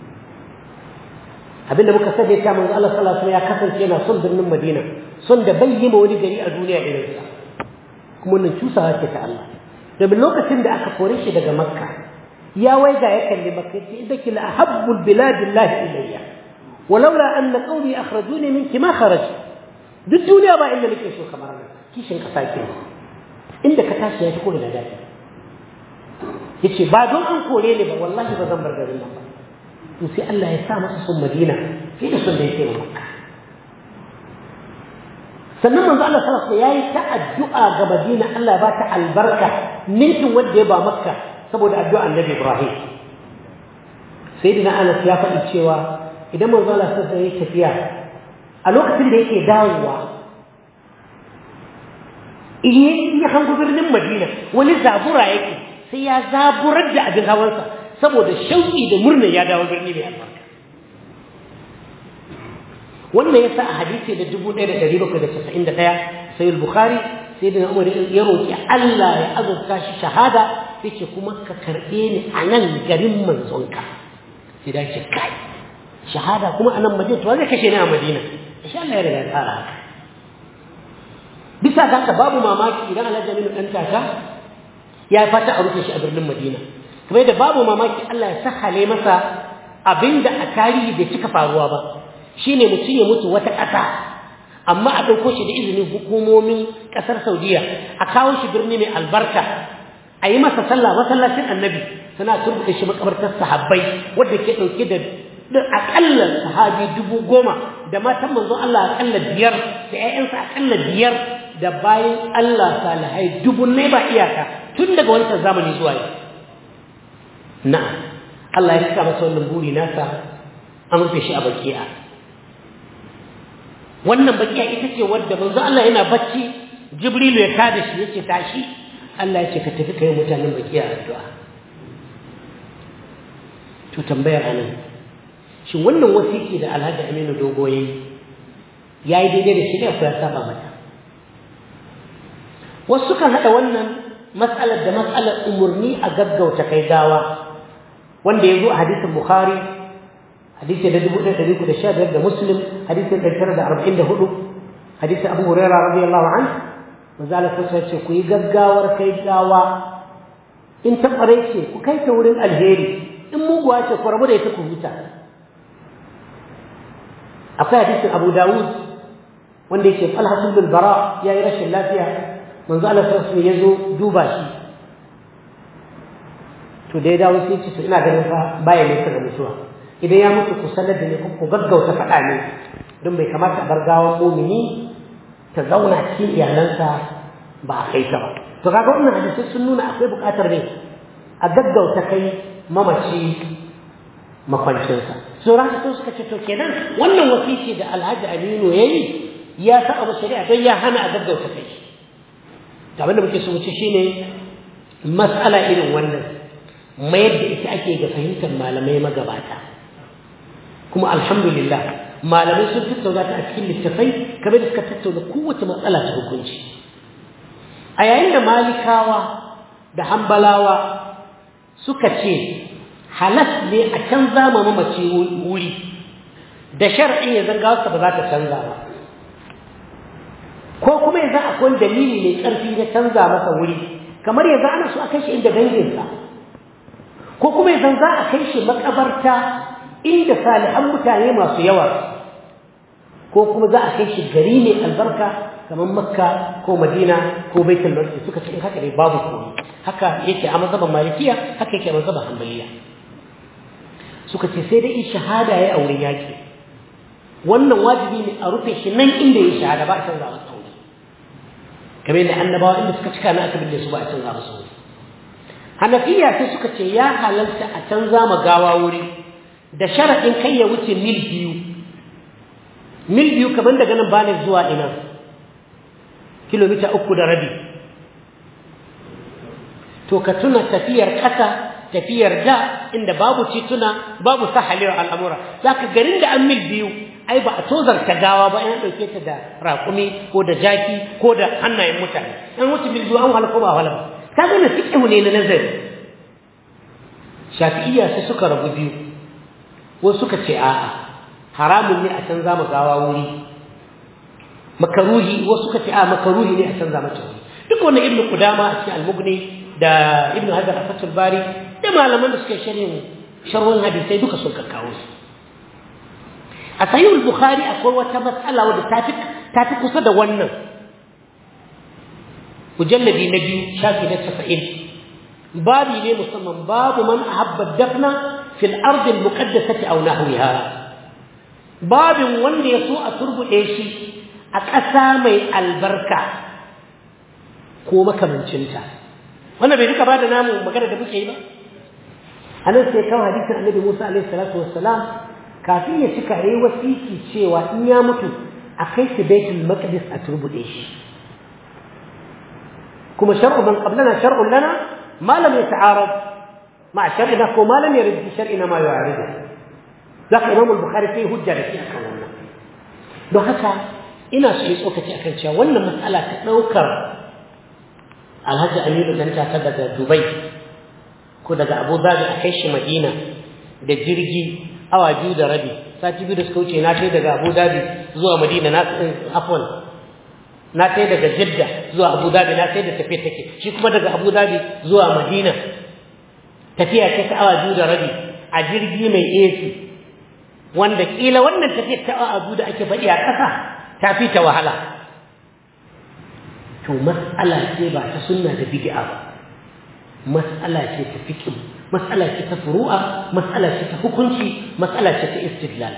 abinda muka sani ta manzo Allah sallallahu alaihi ya kasance yana son birnin Madina son da bai yi ma wani gari a duniya irin sa kuma wannan cusawa ce ta Allah domin lokacin da aka kore shi daga Makka ya waiga ya kalli Makka yace idaki la ahabbul bilad ilayya walaula anna qawmi akhrajuni minki ma kharaj duk duniya ba inda nake so kamar nan kishin kasa ke inda ka tashi ya fi kore da dadi yace ba don an kore ni ba wallahi ba zan bar garin nan ba to sai Allah ya sa masa sun Madina sai da sun da yake Makka sannan manzo Allah sallallahu alaihi yayi ta addu'a ga Madina Allah ba ta albarka ninkin wanda ya ba Makka saboda addu'a Annabi Ibrahim sayyidina Anas ya faɗi cewa idan manzo Allah sai ya tafiya a lokacin da yake dawowa in ya hango birnin Madina wani zabura yake sai ya zaburar da abin hawansa saboda shauƙi da murna ya dawo birni mai albarka wannan yasa a hadisi da 1791 sai al-Bukhari sai da Umar ya roki Allah ya azurta shi shahada yace kuma ka karbe ni a nan garin manzonka sai da ce kai shahada kuma a nan Madina to zai kashe ni a Madina insha Allah ya riga ya tsara haka bisa ga haka babu mamaki idan Alhaji Aminu dan taka ya fata a rufe shi a birnin Madina kamar yadda babu mamaki Allah ya sahale masa abinda a tarihi bai cika faruwa ba shine mutum ya mutu wata ƙasa amma a ɗauko shi da izinin hukumomin ƙasar Saudiya a kawo shi birni mai albarka a yi masa sallah masallacin annabi suna turbuɗe shi makabartar sahabbai wadda ke ɗauke da aƙalla sahabi dubu goma da matan manzon Allah aƙalla biyar da ‘ya'yansa aƙalla biyar da bayan Allah salihai dubu ne ba iyaka tun daga wancan zamani zuwa yau na'am Allah ya cika masa wannan buri nasa an rufe shi a baki'a wannan baki'a ita ce wadda manzo Allah yana bacci Jibrilu ya kada shi yace tashi Allah ya ce ka tafi kai mutanen baki'a addu'a to tambayar anan shin wannan wasiki da Alhaji Aminu Dogo yayi yayi daidai da shari'a ko ya saba mata wasu kan hada wannan mas'alar da mas'alar umurni a gaggauta kai gawa wanda ya zo a hadisin Bukhari hadisi da dubu ɗaya ɗari da sha biyar da Muslim hadisin ɗari tara da arba'in da hudu hadisin Abu Huraira radiyallahu an manzo Allah sai ce ku yi gaggawar kai gawa in ta ƙware ce ku kai ta wurin alheri in muguwa ce ku rabu da ita ku huta akwai hadisin Abu Dawud wanda yake Talha bin Bara yayi rashin lafiya manzo Allah sai ya zo duba shi to da ya dawo sai ce to ina ganin fa baya nesa da mutuwa idan ya mutu ku sanar da ni ku gaggauta faɗa ne don bai kamata a bar gawan mumini ta zauna cikin iyalansa ba a kai ta ba to kaga wannan hadisi sun nuna akwai buƙatar ne a gaggauta kai mamaci makwancinsa so haka sun suka ce to kenan wannan wasiki da Alhaji Aminu yayi ya sa abu shari'a don ya hana a gaggauta kai abin da muke so mu ci shine mas'ala irin wannan mayar da ita ake ga fahimtar malamai magabata kuma alhamdulillah malamai sun tattauna ta a cikin littafai kamar da suka tattauna kowace matsala ta hukunci a yayin da malikawa da hambalawa suka ce halas ne a canza ma mamaci wuri da shar'in ya zanga wasu ba za ta canza ba ko kuma yanzu akwai dalili mai ƙarfi na canza masa wuri kamar yanzu ana so a kai shi inda danginsa ko kuma yanzu za a kai shi makabarta inda salihan mutane masu yawa ko kuma za a kai shi gari mai albarka kamar makka ko madina ko baitul maqdis suka ce haka ne babu komai haka yake a mazhaban malikiya haka yake a mazhaban hanbaliya suka ce sai dai in shahada ya aure yaki wannan wajibi ne a rufe shi nan inda ya shahada ba a canza masa aure kamar yadda annabawa inda suka cika na aka binne su ba a canza masa aure hanafiya sai suka ce ya halarta a canza ma gawa wuri da sharaɗin kai ya wuce mil biyu mil biyu kamar daga nan bane zuwa ina kilomita uku da rabi to ka tuna tafiyar ƙasa tafiyar da inda babu tituna babu sahalewar al'amura za ka garin da an mil biyu ai ba a tozarta gawa ba yana ɗauke ta da raƙumi ko da jaki ko da hannayen mutane an wuce mil biyu an wahala ko ba wahala ba ta gane fiƙihu ne na nazari shafi'iyya sai suka rabu biyu wasu suka ce a'a haramun ne a canza ma gawa wuri makaruhi wasu suka ce a makaruhi ne a canza mata wuri duk wannan ibnu qudama a cikin al-mughni da ibnu hajar a fatul bari da malaman da suka sharhin sharhun hadisai duka sun kakkawo su a sahihul bukhari akwai wata matsala wadda ta fi ta fi kusa da wannan mujalladi na biyu shafi na casa'in babi ne musamman babu man ahabba dafna fil ardi al-muqaddasati aw nahwiha babin wanda ya so a turbuɗe shi a ƙasa mai albarka ko makamancinta wannan bai duka ba da namu magana da muke yi ba anan sai kawo hadisin annabi Musa alaihi salatu wassalam kafin ya cika yayi wasiki cewa in ya mutu a kai shi baitul maqdis a turbude shi kuma shar'u man qablana shar'un lana ma lam yata'arad ma shar'ina ko ma lam yarid bi shar'ina ma yu'aridu zaka imam al-bukhari sai hujja da shi akan wannan don haka ina so yi tsokaci akan cewa wannan matsala ta daukar alhaji aminu dan ta daga dubai ko daga abu dhabi a kai shi madina da jirgi awa biyu da rabi sati biyu da suka wuce na kai daga abu dhabi zuwa madina na afwan na kai daga jidda zuwa abu dhabi na kai da tafiya take shi kuma daga abu dhabi zuwa madina tafiya ce ta awa biyu da rabi a jirgi mai ac wanda kila wannan tafiyar ta awa biyu da ake faɗi a ƙasa ta fi ta wahala to mas'ala ce ba ta sunna da bid'a ba mas'ala ce ta fiqh mas'ala ce ta furu'a mas'ala ce ta hukunci mas'ala ce ta istidlal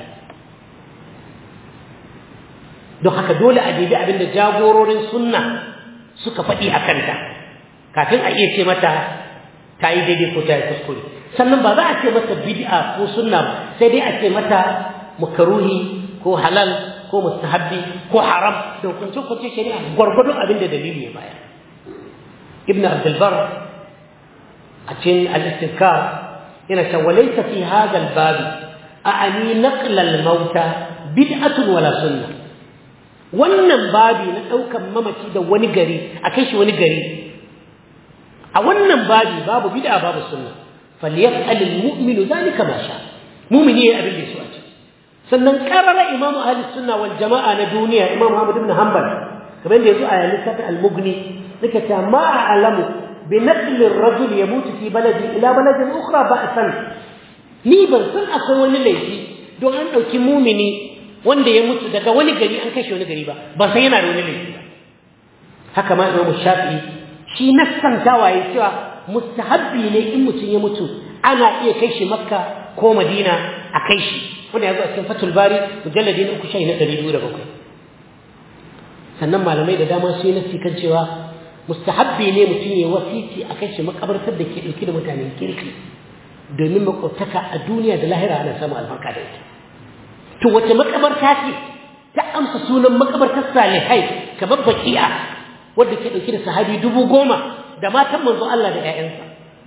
don haka dole a dibi abin da jagororin sunna suka faɗi a kanta kafin a iya ce mata ta yi daidai ko ta yi kuskure sannan ba za a ce mata bid'a ko sunna ba sai dai a ce mata mukaruhi ko halal ko mustahabbi ko haram da hukunce hukunce shari'a gwargwadon abin da dalili ya bayar ibn abdulbar a cikin al-istizkar yana cewa walaysa fi hadha al-bab a'ani naqla al-mauta bid'atun wala sunna wannan babi na daukan mamaci da wani gari a kai shi wani gari a wannan babi babu bid'a babu sunna falyaf'al al-mu'minu dhalika ma sha mu'mini ya abin da so a ce sannan karara imamu ahli sunna wal jama'a na duniya imam Ahmad ibn Hanbal kamar da yazo a littafin al-Mughni nake ta ma a'lamu bi naql ar-rajul yamutu fi baladi ila baladin ukhra ba'san ni ban san akwai wani laifi don an dauki mumini wanda ya mutu daga wani gari an kashe wani gari ba ba sai yana da wani laifi ba haka ma Imam Shafi'i shi nassantawa ya cewa mustahabbi ne in mutum ya mutu ana iya kai shi Makka ko Madina a kai shi wanda ya zo a cikin fatul bari mujalladi na uku shahi na ɗari biyu da bakwai sannan malamai da dama su yi nasi kan cewa mustahabbi ne mutum ya wasiti a kai shi makabartar da ke ɗauki da mutanen kirki domin makwabtaka a duniya da lahira ana samu albarka da ita to wace makabarta ce ta amsa sunan makabartar salihai kamar baki'a wadda ke ɗauki da sahabi dubu goma da matan manzo Allah da 'ya'yansa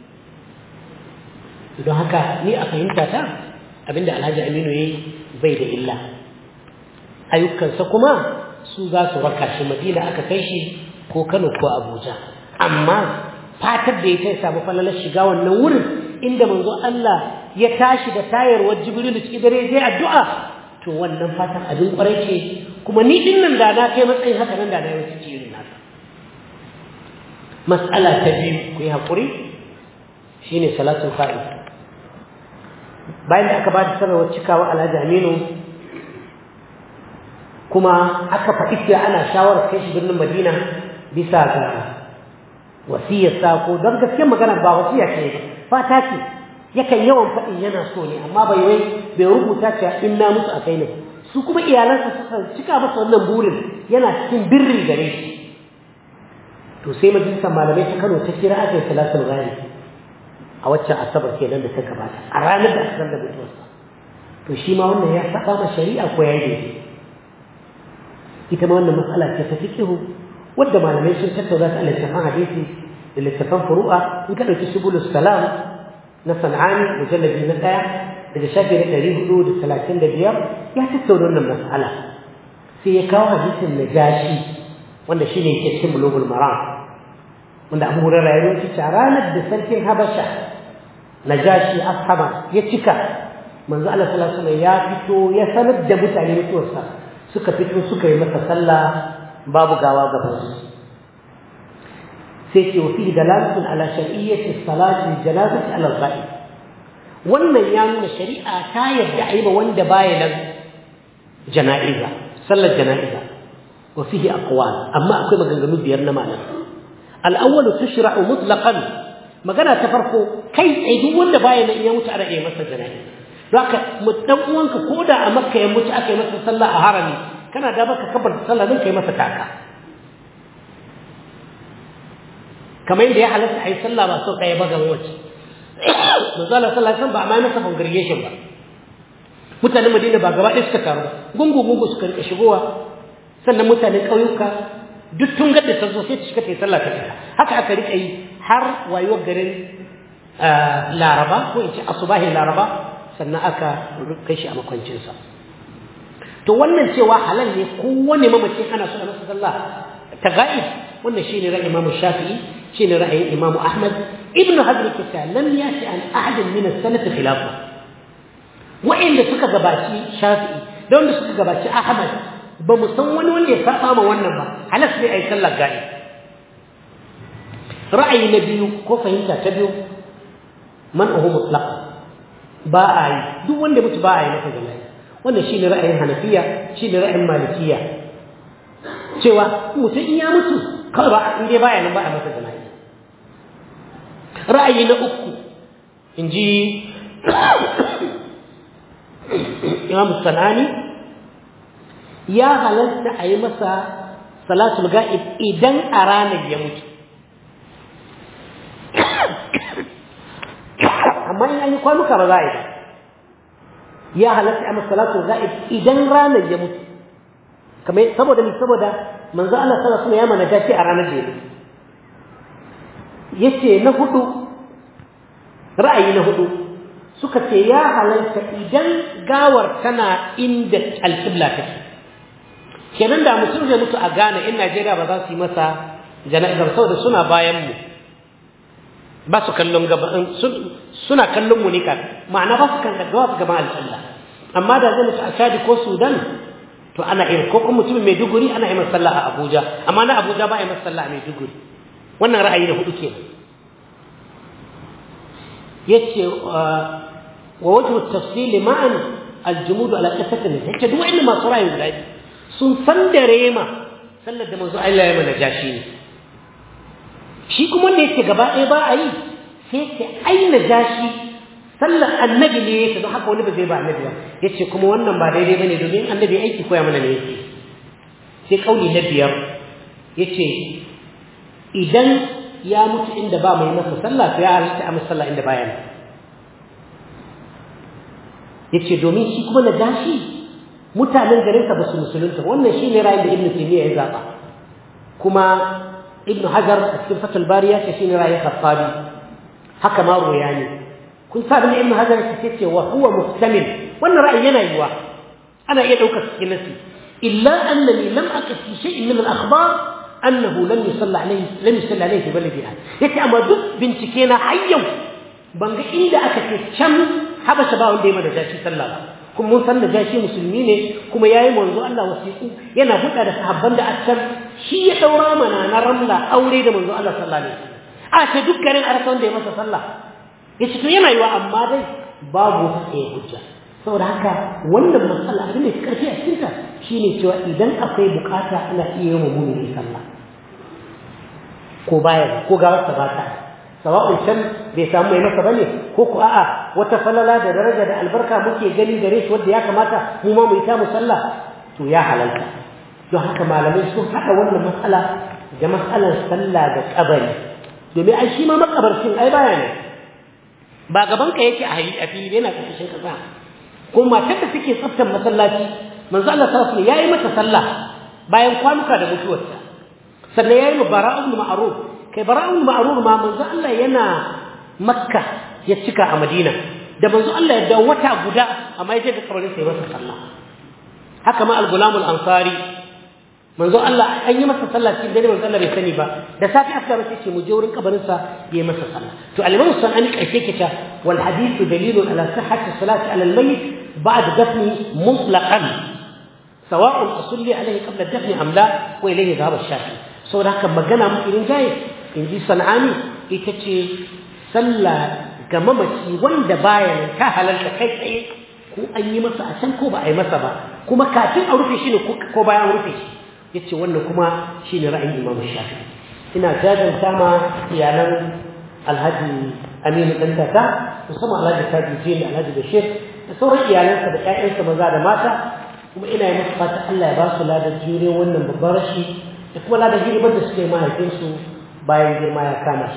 don haka ni a fahimta ta abinda alhaji aminu ya yi bai da illa ayyukansa kuma su za su raka shi madina aka kai shi ko kano ko abuja amma fatar da ya ta samu falalar shiga wannan wurin inda manzo Allah ya tashi da tayarwar jibril cikin dare zai addu'a to wannan fatan abin kwarai ce kuma ni din nan da na kai matsayin haka nan da na yi wasu irin nasa mas'ala ta biyu ku yi haƙuri shine salatul fa'id bayan da aka ba da sanarwar cikawa alhaji aminu kuma aka faɗi cewa ana shawarar kai shi birnin madina bisa ga wasiyarsa ko don gaske magana ba wasiya ce ba fata ce yakan yawan faɗin yana so ne amma bai wai bai rubuta cewa in na musu a kai ne su kuma iyalansa suka cika masa wannan burin yana cikin birri gare shi to sai majalisar malamai ta kano ta kira aka yi salatul ghaib a waccan asabar kenan da ta gabata a ranar da aka da mutuwarsa to shi ma wannan ya saba ma shari'a ko ya yi ita ma wannan matsala ce ta fiqhu wadda malamai sun tattauna ta a littafan hadisi da littafan furu'a in ka ɗauki subulus salam na san'ani mujallabi na ɗaya daga shafi na ɗari hudu da talatin da biyar ya tattauna wannan matsala sai ya kawo hadisin najashi wanda shi ne ke cikin bulugul maram wanda abu hurara ya rubuta a ranar da sarkin habasha najashi ashama ya cika manzo Allah sallallahu alaihi ya fito ya sanar da mutane mutuwarsa suka fito suka yi masa sallah babu gawa gaban su sai ce wa fihi dalalatun ala shar'iyyati salati janazati ala al-ghaib wannan ya nuna shari'a ta yadda a yi ma wanda baya nan jana'iza sallar jana'iza wa fihi aqwal amma akwai maganganu biyar na malam al-awwal tushra'u mutlaqan magana ta farko kai tsaye duk wanda baya nan ya mutu ana iya masa jana'iza haka mu dan uwanka koda a makka ya mutu aka yi masa sallah a harami kana da baka kabar sallah din kai masa taka kamar yadda ya halatta a yi sallah ba sau ɗaya ba ga wace manzo Allah sallallahu alaihi wasallam ba ma masa congregation ba mutanen Madina ba gaba ɗaya suka taru ba gungu gungu suka rika shigowa sannan mutanen ƙauyuka duk tun gadda ta zo sai ta shiga ta yi sallah ta fita haka aka rika yi har wayuwar garin Laraba ko in ce asubahin Laraba sannan aka kai shi a makwancinsa to wannan cewa halal ne kowane mamacin ana so a masa sallah ta ga'ib wannan shine ra'ayin Imam Shafi'i shine ra'ayin Imam Ahmad Ibn Hazm kita lam yati an ahad min as-salaf khilafa wa'inda suka gabaci Shafi'i da wanda suka gabaci Ahmad ba mu san wani wanda ya saba ma wannan ba halas ne ai sallar ga'ib ra'ayi na biyu ko fahimta ta biyu man uhu mutlaq ba a yi duk wanda mutu ba a yi masa jana'i wannan shine ra'ayin hanafiya shine ra'ayin malikiya cewa mutum in ya mutu kawai ba in dai baya nan ba a masa jana'i ra'ayi na uku in ji imam sanani ya halatta a yi masa salatul ga'ib idan a ranar ya mutu amma in an yi kwanuka ba za a yi ba ya halatta a masalatu za'id idan ranar ya mutu kamar saboda ni saboda manzo Allah sallallahu alaihi wasallam ya mana gashi a ranar da ya mutu yace na hudu ra'ayi na hudu suka ce ya halalta idan gawar tana inda alqibla take kenan da mutum zai mutu a Ghana in Najeriya ba za su yi masa jana'izar saboda suna bayan mu ba su kallon gaban suna kallon mu ne kan ma'ana ba su kan gaggawa su gaban alƙalla amma da zai mutu a Chad ko Sudan to ana irin ko kuma mutumin Maiduguri ana yi masa sallah a Abuja amma na Abuja ba a yi masa sallah a Maiduguri wannan ra'ayi na hudu kenan yace wa wajhu at-tafsil ma'an al-jumud ala qissat an-nisa yace duk wanda masu ra'ayi guda sun san da rema sallar da manzo Allah ya mana jashi ne shi kuma da yake gaba ɗaya ba a yi sai ce aina jashi sallar annabi ne yake don haka wani ba zai ba annabi ba yace kuma wannan ba daidai bane domin annabi aiki koya mana ne yake sai kauli na biyar yace idan ya mutu inda ba mai masa sallah to ya halitta a sallah inda baya ne yace domin shi kuma na jashi mutanen garinsa ba su musulunta wannan shi ne ra'ayin da ibnu taymiya ya zaba kuma ibnu hajar a cikin fatul bariya ce shi ne ra'ayin khattabi haka ma royani kun sa bin ibnu hajar ce ce wa huwa muhtamil wannan ra'ayi yana yiwa ana iya daukar cikin nasi illa annani lam aqif fi shay'in min al-akhbar annahu lam yusalla alayhi lam yusalla alayhi fi baladi yace amma duk bincike na hayyau ban ga inda aka ce can habasha ba wanda ya mada jashi sallah ba kuma mun san da jashi musulmi ne kuma yayi manzo Allah wasiku yana buɗa da sahabban da akkan shi ya daura mana na ramla aure da manzo Allah sallallahu alaihi wasallam a ce duk garin arsa wanda ya masa sallah yace to yana yiwa amma dai babu wata tsaye hujja saboda haka wannan matsala abin da karfi a cikin ta shine cewa idan akwai bukata ana iya yin mumuni sallah ko baya ko ga wata ba ta sawa'un can bai samu mai masa bane ko ku a'a wata falala da daraja da albarka muke gani gare shi wanda ya kamata mu ma mu yi ta musalla to ya halalta don haka malamai sun haɗa wannan matsala da matsalar sallah da kabari domin ai shi ma makabarcin ai baya ne ba gaban ka yake a fili yana kasashen kasa ko matar da suke tsaftar masallaci manzo Allah sallallahu alaihi yayi mata sallah bayan kwanuka da mutuwarta sannan yayi mu bara'ul ma'ruf kai bara'ul ma'ruf ma manzo Allah yana makka ya cika a madina da manzo Allah ya dawo wata guda amma ya je ga kabarin sai masa sallah haka ma al-gulam al-ansari manzo Allah an yi masa sallah cikin dare manzo Allah bai sani ba da safi aka race ce mu je wurin kabarin sa yayi masa sallah to al-imam sunani karshe kita wal hadithu dalilun ala sihhati salati ala al-mayyit ba'd dafni mutlaqan sawa'un usalli alayhi qabla dafni am la wa ilayhi dhahaba ash-shafi saboda haka magana mu irin jaye in ji sana'ani ita ce sallah ga mamaci wanda baya nan ta halarta kai tsaye ko an yi masa a can ko ba a yi masa ba kuma kafin a rufe shi ne ko bayan rufe shi ya ce wannan kuma shi ne ra'ayin imamu shafi ina jajanta ma iyalan alhaji aminu ɗan tata musamman alhaji taji jini alhaji bashir da sauran iyalansa da ƴaƴansa maza da mata kuma ina yi masa fata Allah ya ba su ladar jure wannan babban rashi da kuma ladar girman da suka yi mahaifinsu bayan girma ya kama shi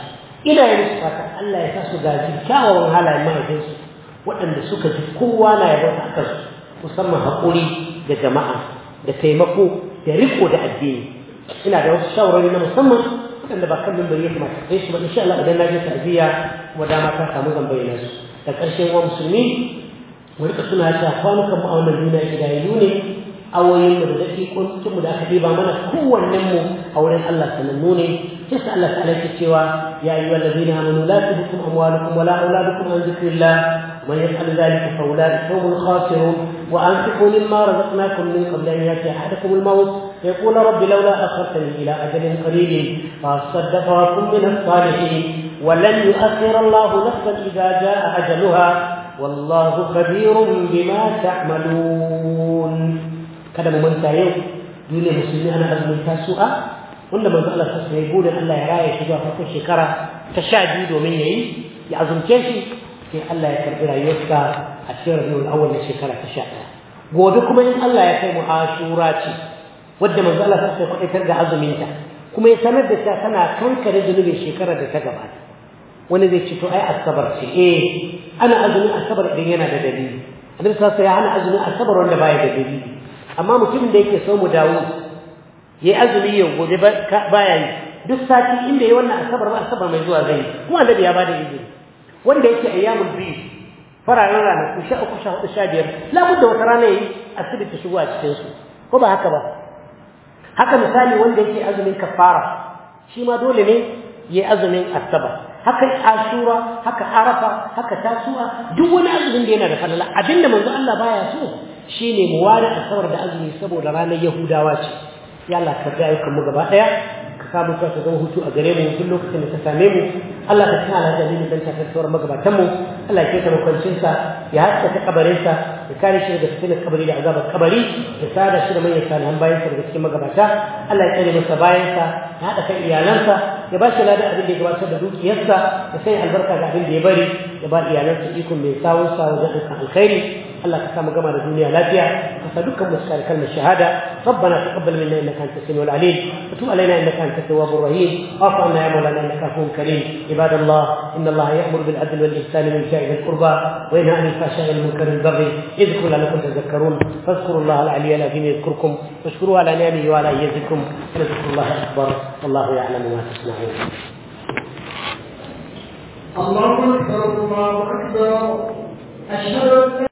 ina yi musu fata Allah ya sa su gaji kyawawan halayen mahaifinsu waɗanda suka ji kowa na yabo a kansu musamman haƙuri da jama'a da taimako da riko da addini ina da wasu shawarwari na musamman waɗanda ba kan mimbari ya kamata kai su ba insha Allah idan na je ta'aziyya kuma dama ta samu zan bayyana su da ƙarshen wa musulmi mu rika suna ta kwanukan mu a wannan duniya idayayyu ne awoyin mu da daƙiƙokin mu da aka ɗiba mana kowannen mu a wurin Allah sanannu ne sai sa Allah ta'ala ke cewa ya ayyuhal ladina amanu la tulhikum amwalukum wala auladukum an dhikrillah ومن يفعل ذلك فاولئك هم الخاسرون وانفقوا مما رزقناكم من قبل ان ياتي احدكم الموت يقول رب لولا اخرتني الى اجل قريب فاصدق واكن من الصالحين ولن يؤخر الله نفسا اذا جاء اجلها والله خبير بما تعملون kada mu manta yau duniya musulmi ana azumin tasu'a wanda manzo Allah sassa ya gode Allah ya raya shi zuwa farkon shekara ta sha biyu domin yayi ya azumce shi sai Allah ya karɓi rayuwarsa a cikin rabiul awwal na shekara ta sha ɗaya gobe kuma in Allah ya kai mu ashura ce wadda manzo Allah sassa ya kwaɗaitar da azuminta kuma ya sanar da ta tana kankare zunubin shekarar da ta gabata wani zai ce to ai asabar ce eh ana azumin asabar idan yana da dalili annabi sassa ya hana azumin asabar wanda baya da dalili amma mutumin da yake so mu dawo yayi azumi yau gobe baya yi duk sati inda yayi wannan asabar ba asabar mai zuwa zai kuma annabi ya bada izini wanda yake ayyamul biyu fararen rana ku sha uku sha hudu sha biyar labudda wata rana yayi asibiti shigo a cikin su ko ba haka ba haka misali wanda yake azumin kafara shi ma dole ne yayi azumin asabar haka ashura haka arafa haka tasu'a duk wani azumin da yana da falala abinda manzo Allah baya so shine mu ware asabar da azumi saboda ranar yahudawa ce ya Allah ka ga ayyukan mu gaba daya ka samu ta zama hutu a gare mu duk lokacin da ka same mu Allah ka tsara da dalilin dan tafiyar magabatan mu Allah ya kai makwancin sa ya haska ta kabarin sa ya kare shi daga fitinar kabari da azabar kabari ya sada shi da manyan salihan bayan sa daga cikin magabata Allah ya tsare masa bayan sa ya hada kan iyalansa ya ba shi ladan abin da ya gabatar da dukiyarsa ya sanya albarka ga abin da ya bari ya ba iyalansa ikon mai sawun sa wajen dukkan alkhairi الله كسام جمال الدنيا لا فيها فسدك مسكار كلمة الشهادة ربنا تقبل منا إنك أنت السميع العليم وتب علينا إنك أنت التواب الرحيم واعف عنا يا مولانا إنك عفو كريم عباد الله إن الله يأمر بالعدل والإحسان وإيتاء ذي القربى وينهى عن الفحشاء والمنكر والبغي يذكر لعلكم تذكرون فاذكروا الله العلي العظيم يذكركم واشكروه على نعمه وعلى يزدكم ولذكر الله أكبر والله يعلم ما تصنعون الله أكبر الله أكبر أشهد أن